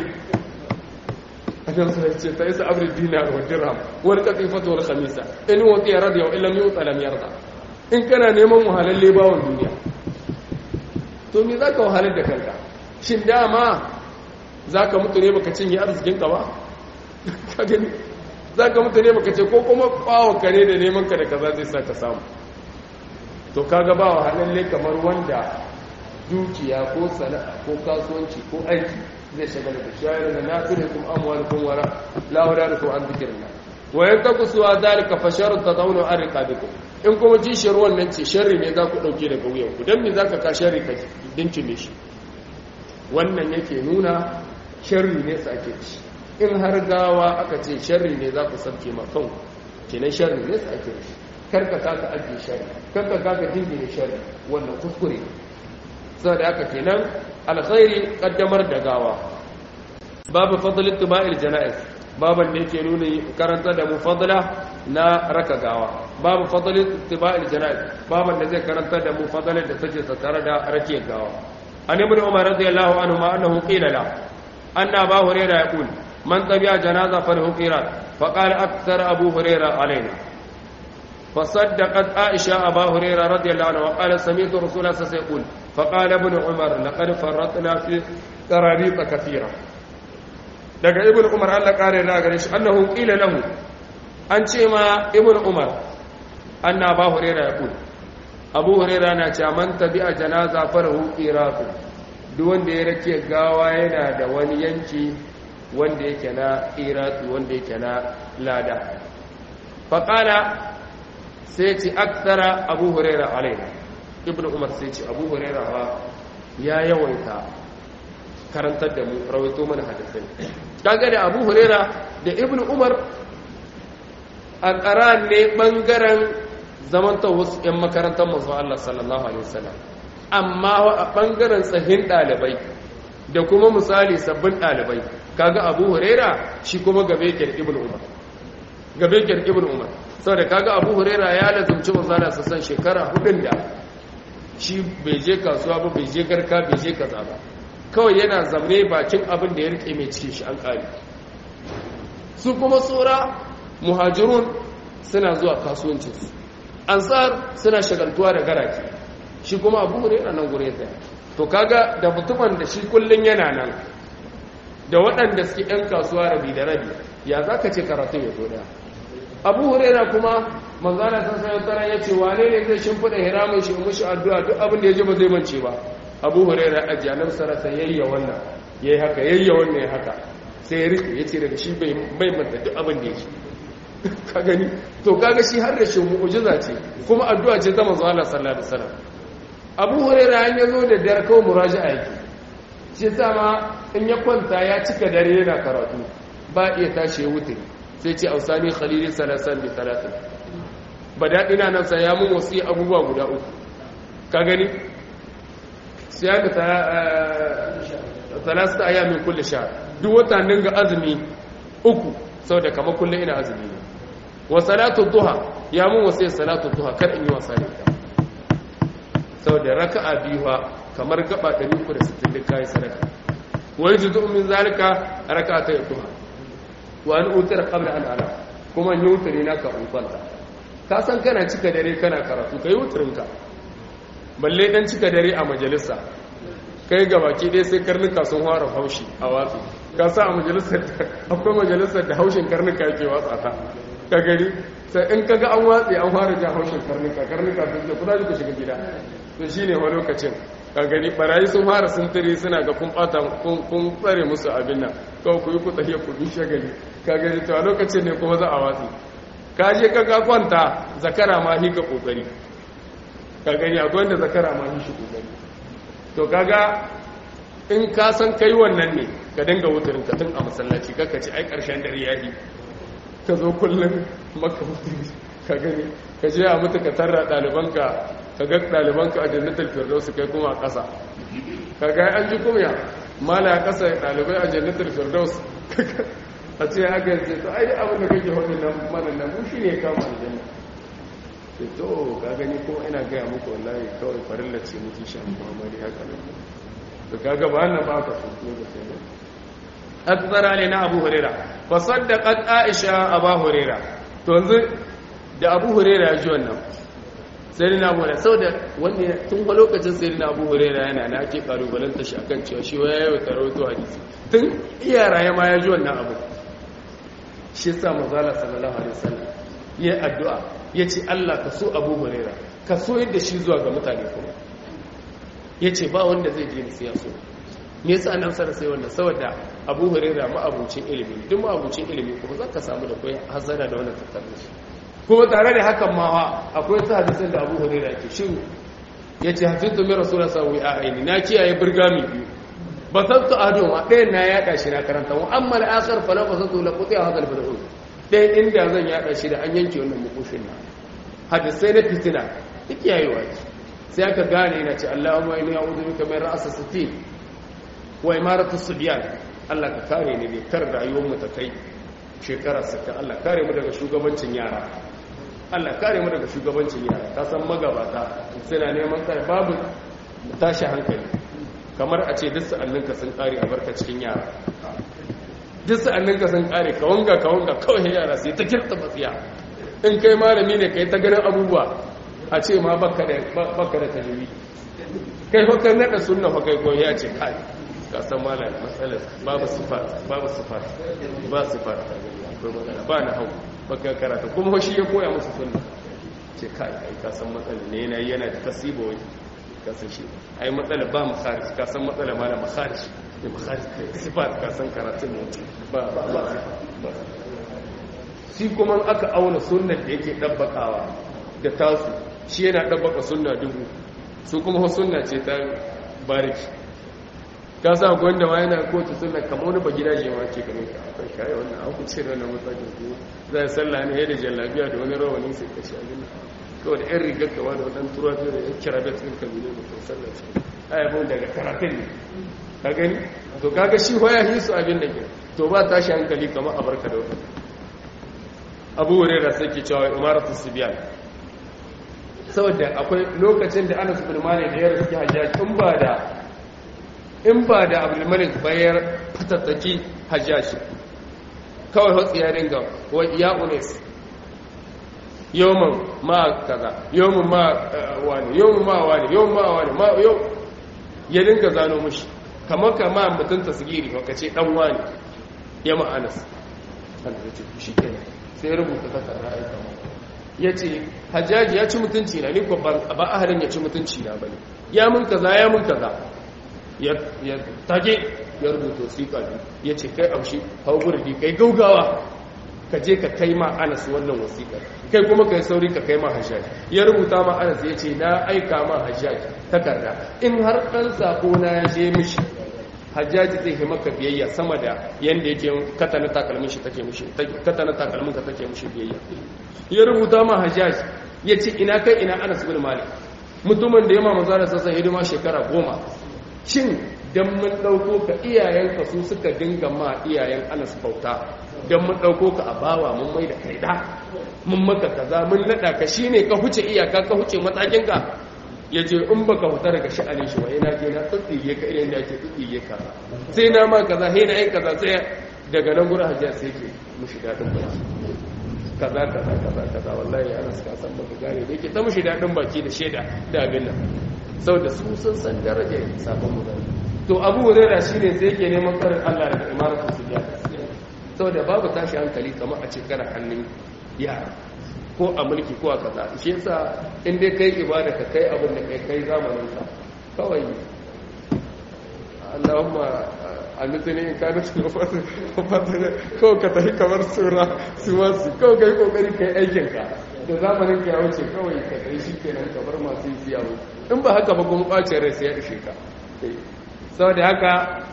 annabi sai ce ta isa abdul dinar wa dirham wal qatifatu wal khamisa in wati radiya wa illam yuta lam yarda in kana neman wahalalle bawon duniya to me zaka wahalar da kanka shin dama zaka mutu ne baka cinye arzikin ka ba ka gani zaka mutu ne baka ce ko kuma kwawo kare da neman ka da kaza zai sa ka samu to kaga ba wahalalle kamar wanda dukiya ko sana'a ko kasuwanci ko aiki zai shagala da shayar da nafirukum amwalukum wara la wadarukum an dhikrillah wa yantakusu dhalika fa sharru tadawnu an riqabikum in kuma jishiyar wannan ce sharri ne za ku dauke daga wuyan ku dan me zaka ka sharri ka dincime shi wannan yake nuna sharri ne sake shi in har gawa aka ce sharri ne za ku sabke ma kanku kenan sharri ne sake shi karka kaka ajiye sharri karka kaka dingine sharri wannan kuskure saboda haka kenan alkhairi kaddamar da gawa babu fadlin tuba'il janaiz baban da yake nuna karanta da mu fadla na raka gawa babu fadlin tuba'il janaiz baban da zai karanta da mu fadlan da take tattare da rake gawa an ibn umar radiyallahu anhu ma annahu qila la anna abu hurairah yaqul man tabi'a janaza falahu qirat faqala akthar abu hurairah alaina فصدقت عائشة أبا هريرة رضي الله عنه وقال سمعت رسول الله صلى الله عليه وسلم يقول فقال ابن عمر لقد فرطنا في قراريط كثيرة daga ibn umar Allah kare da gare shi annahu qila lahu an ce ma ibn umar anna ba hurera ya kul abu hurera na ce man tabi'a janaza farahu qiratu duk wanda ya rake gawa yana da wani yanki wanda yake na qiratu wanda yake na lada faqala sai ce aksara abu huraira alaina ibn umar sai ce abu huraira ba ya yawaita karantar da mu rawaito mana hadisai kaga da abu huraira da ibn umar a ƙara ne ɓangaren zamanta wasu 'yan makarantar masu Allah sallallahu alaihi wasallam amma a ɓangaren tsahin ɗalibai da kuma misali sabbin ɗalibai kaga abu huraira shi kuma gabe ke ibn umar gabe ke ibn umar saboda kaga abu huraira ya lazumci manzana su san shekara hudun da shi bai je kasuwa ba bai je garka bai je kaza ba kawai yana zamne bakin abin da ya rike mai cikin shi an kare su kuma tsora muhajirun suna zuwa kasuwancinsu ansar suna shagaltuwa da garaki shi kuma abu huraira nan gure ta to kaga da mutumin da shi kullun yana nan da waɗanda suke 'yan kasuwa rabi da rabi ya za ka ce karatun ya zo daya abu huraira kuma manzana san sanar tara ya ce wane ne zai shimfiɗa hiramun shi mushi addu'a duk abin da ya ji ba zai mance ba abu huraira a janar sarasa yayya wannan ya yi haka yayya wannan ya haka sai ya rike ya ce daga shi bai manta duk abin da ya ji ka gani to kaga shi har da shi mu'ujiza ce kuma addu'a ce ta manzo Allah sallallahu alaihi wasallam abu huraira an yazo da dar kawai muraji'a yake shi sa ma in ya kwanta ya cika dare yana karatu ba iya tashi ya wuce sai ce ausani khalili salasan bi salatin ba daɗi na nan ya mun wasu abubuwa guda uku ka gani sai da salasta aya min kulle sha duk wata ga azumi uku sau da kama kulle ina azumi ne wa salatu duha ya mun wasu salatu duha kar in yi wasa da ita sau da raka'a biyuwa kamar gaba 360 da kayi sadaka wai juzu min zalika raka'a ta duha wa an utar qabla an ala kuma yi wutari na ka kwanta ka san kana cika dare kana karatu kai wutarin ka balle dan cika dare a majalisa kai ga baki dai sai karnuka sun fara haushi a watsi ka sa a majalisar akwai majalisar da haushin karnuka yake watsa ta ka gari sai in kaga an watsi an fara jan haushin karnuka karnuka sun ce kuda ku shiga gida to shine wani lokacin ka gani barayi sun fara sintiri suna ga kun bata kun tsare musu abin nan kawai ku yi ku tsaye ku bi shagali ka gani to a lokacin ne kuma za a watsi ka je ka ga kwanta zakara ma hi ka kokari ka gani akwai wanda zakara ma hi shi kokari to kaga in ka san kai wannan ne ka dinga wutarin ka tun a masallaci kaka ce ai karshen dare yayi ka zo kullum maka wutari ka gani ka je a mutu ka tarra ɗalibanka ka ga ɗalibanka a jannatar firdausu kai kuma a ƙasa ka ga an ji kumya mala a ƙasa ɗalibai a jannatar firdaus a ce haka yanzu to ai abin da kake hudu nan mana nan mu shi ne kama aljanna ce to ka gani ko ina gaya muku wallahi kawai farilla ce mutu sha muhammadi haka nan to kaga ba na ba ka su ne da sai ne akbara ne na abu huraira fa saddaqat aisha abu huraira to yanzu da abu huraira ya ji wannan sai na abu huraira saboda wanda tun fa lokacin sai na abu huraira yana na ake kalubalanta shi akan cewa shi waya yau tarawato hadisi tun iya raye ma ya ji wannan abu shi sa mazala sallallahu alaihi wasallam ya addu'a ya ce Allah ka so abu huraira ka so yadda shi zuwa ga mutane kuma ya ce ba wanda zai je musu ya so me yasa nan sara sai wannan saboda abu huraira ma'abucin ilimi duk ma'abucin ilimi kuma zaka samu da koyi hazara da wannan tattare shi kuma tare da hakan ma akwai ta hadisin da abu huraira ke shiru ya ce hafiztu min rasulullah sallallahu alaihi wasallam na kiyaye burgami biyu basattu adoma ɗayan na yaɗa shi na karanta wa amma al'akar fala basattu la quti hadha al-bad'un ɗayan inda zan yaɗa shi da an yanke wannan mukushin na hadisai na fitina duk yayewa sai aka gane yana ce Allahumma inni a'udhu bika min ra'sa sitin wa imaratu subyan Allah ka kare ni ne kar rayuwar mu ta kai shekara 60 Allah kare mu daga shugabancin yara Allah kare mu daga shugabancin yara ka san magabata suna neman kai babu tashi hankali kamar a ce duk sa'anninka sun kare a barka cikin yara duk sa'anninka sun kare ka wanga ka wanga kawai yara sai ta kirta matsiya in kai malami ne kai ta ganin abubuwa a ce ma baka da baka da tajiri kai fa kan nada sunna fa kai koyi ya ce kai ka san malam matsalar babu sifat babu sifat ba sifat akwai magana ba na hau baka karata kuma shi ya koya musu sunna ce kai kai ka san matsalar ne yana yana da tasibo wai ka san shi ai matsala ba makharij ka san matsala ma da makharij da makharij sifat ka san karatun ne ba ba ba shi kuma aka auna sunnar da yake dabbakawa da tasu shi yana dabbaka sunna dubu su kuma sunna ce ta bariki ka sa akwai wanda ma yana kotu sunna kamar wani bagida je ma ke ganin ka akwai kai wannan an kuce da wannan matsakin ku zai sallah ne da jallabiya da wani rawani sai ka shi abin kawai da 'yan rigar kama da waɗanda turafi da yan kira betin kabilu da kan sallaci ayyabon daga karatun ne ka gani to kaga shi hoya hisu abin da ke to ba tashi hankali kama a barka da wata abu wuri da sai ke cewa imaratu sibiyan saboda akwai lokacin da anas bin malik da ya rasu hajjaji in ba da in ba da abdul malik bayar fatattaki hajjaji kawai hotsi ya dinga wa ya unes yawon ma kaza yawon ma wani yawon ma wani yawon ma wani ma yau ya dinga zano mushi kamar kama mutum tasgiri ka ce dan wani ya ma'anas shi kenan sai rubuta takarda aika ya ce hajjaji ya ci mutunci na ni ko ba ahalin ya ci mutunci na bane ya mun kaza ya mun kaza ya tage ya rubuta wasiƙa ya ce kai amshi hau gurbi kai gaugawa ka je ka kai ma anas wannan wasiƙar kai kuma ka yi sauri ka kai ma hajjaji ya rubuta ma anas ya ce na aika ma hajjaji takarda in har ɗan sako na ya je mishi hajjaji zai yi maka biyayya sama da yadda yake katana takalmin shi take mishi katana takalmin ka take mishi biyayya ya rubuta ma hajjaji ya ce ina kai ina anas bin malik mutumin da ya ma maza da sassan hidima shekara goma shin dan mun ɗauko ka iyayenka su suka dinga ma iyayen anas bauta don mun ɗauko ka a bawa mun mai da kai da mun maka kaza mun naɗa ka shi ne ka huce iyaka ka huce matakinka ya ce in ba ka huta daga sha'anin shi wai na je na tsitsiye ka irin da ake tsitsiye ka sai na ma kaza sai na yi kaza sai daga nan gurin hajjiya sai ke mushi daɗin baki kaza kaza kaza kaza wallahi ana suka san baka gane da yake ta mushi daɗin baki da shaida da abin nan saboda su sun san darajar sabon mutane to abu hurairah shine sai yake neman karin Allah daga imaratu sujada saboda babu tashi hankali kamar a cikin hannun yara ko a mulki ko a kaza shi yasa in dai kai ibada ka kai abin da kai kai zamanin ka kawai Allahumma annisani in ka dace fata kawai ka tafi kamar sura su masu kawai kai kokari kai aikin ka da zamanin ka ya wuce kawai ka kai shi kenan kamar masu yi siyawo in ba haka ba kuma bacin rai sai ya ishe ka saboda haka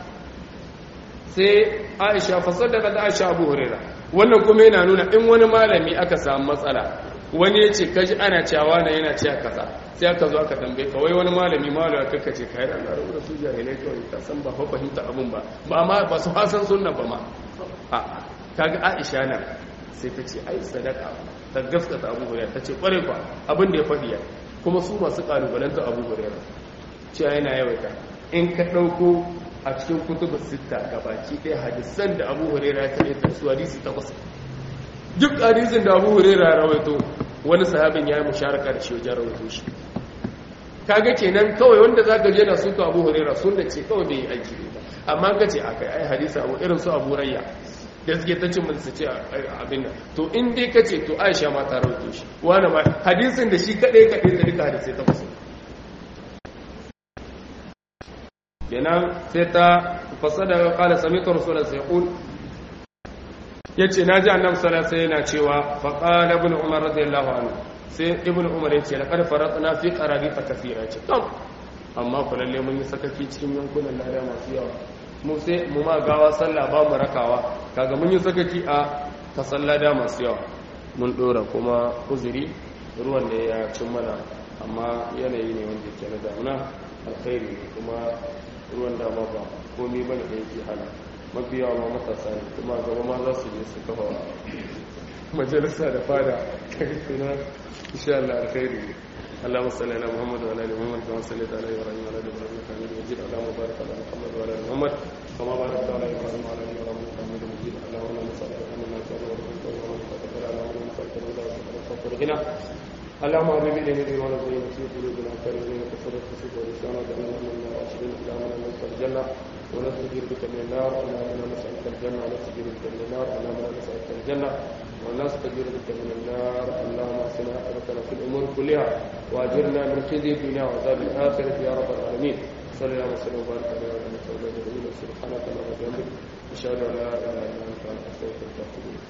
sai aisha fasadaka da aisha abu huraira wannan kuma yana nuna in wani malami aka samu matsala wani ya ce kaji ana cewa na yana cewa kaza sai aka zo aka tambaye ka wai wani malami malama kaka ce kai da Allah rubuta su jahilai kawai ka san ba fa fahimta abun ba ba ma ba su hasan sunna ba ma a kaga aisha nan sai ta ce ai sadaka ta gaskata abu hurairah ta ce kware kwa abin da ya faɗi ya kuma su masu kalubalanta abu hurairah cewa yana yawaita in ka ɗauko a cikin kutubu sita gabaki ɗaya hadisan da abu hurairah ya kaɗe ta su hadisi takwas duk hadisin da abu hurairah ya rawaito wani sahabin ya yi musharaka da shi wajen rawaito shi kaga kenan kawai wanda zaka je na suka abu hurairah sunna ce kawai bai yi aiki ba amma ka ce akai ai hadisi abu irin su abu rayya da suke ta cin su ce abin nan to in dai ka ce to aisha ma ta rawaito shi wani ma hadisin da shi kadai kadai ta duka hadisai ta kusa kenan sai ta fasada kala sami'tu rasulullahi sai yaqul yace naji annabi sallallahu alaihi yana cewa fa qala ibn umar radiyallahu anhu sai ibn umar yace laqad faratna fi qarabita kathira ce kam amma ku lalle mun yi sakaki cikin yankunan lada masu yawa mu sai mu ma gawa sallah ba mu rakawa kaga mun yi sakaki a ta sallada masu yawa mun dora kuma uzuri ruwan da ya cin mana amma yanayi ne wanda ke na damuna alkhairi ne kuma ruwan dama ba komi bane da yake hana mafi yawa ma matasa ne kuma gaba ma za su je su kafa majalisa da fada suna insha Allah alkhairi ne اللهم صل على محمد وعلى ال محمد كما صليت على ابراهيم وعلى ال ابراهيم انك حميد مجيد اللهم بارك على محمد وعلى ال محمد كما باركت على ابراهيم وعلى ال ابراهيم انك حميد مجيد اللهم انا نسالك ان نسالك ورزقك ومن تقبل على من نسالك الهدى وتوفيق غنى اللهم حبب الينا الدين ولا تزين في قلوبنا كريم وتصدق في ولسانا وجعلنا من الراشدين اللهم انا نسالك الجنه ونستجير بك من النار اللهم انا نسالك الجنه ونستجير بك من النار اللهم انا نسالك الجنه ونستجير بك من النار اللهم اصلح عاقبتنا في الامور كلها واجرنا من خزي الدنيا وعذاب الاخره يا رب العالمين صلى الله وسلم وبارك على نبينا محمد سبحانك اللهم وبحمدك اشهد ان لا اله الا انت استغفرك واتوب اليك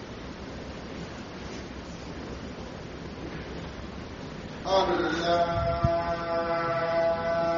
الحمد لله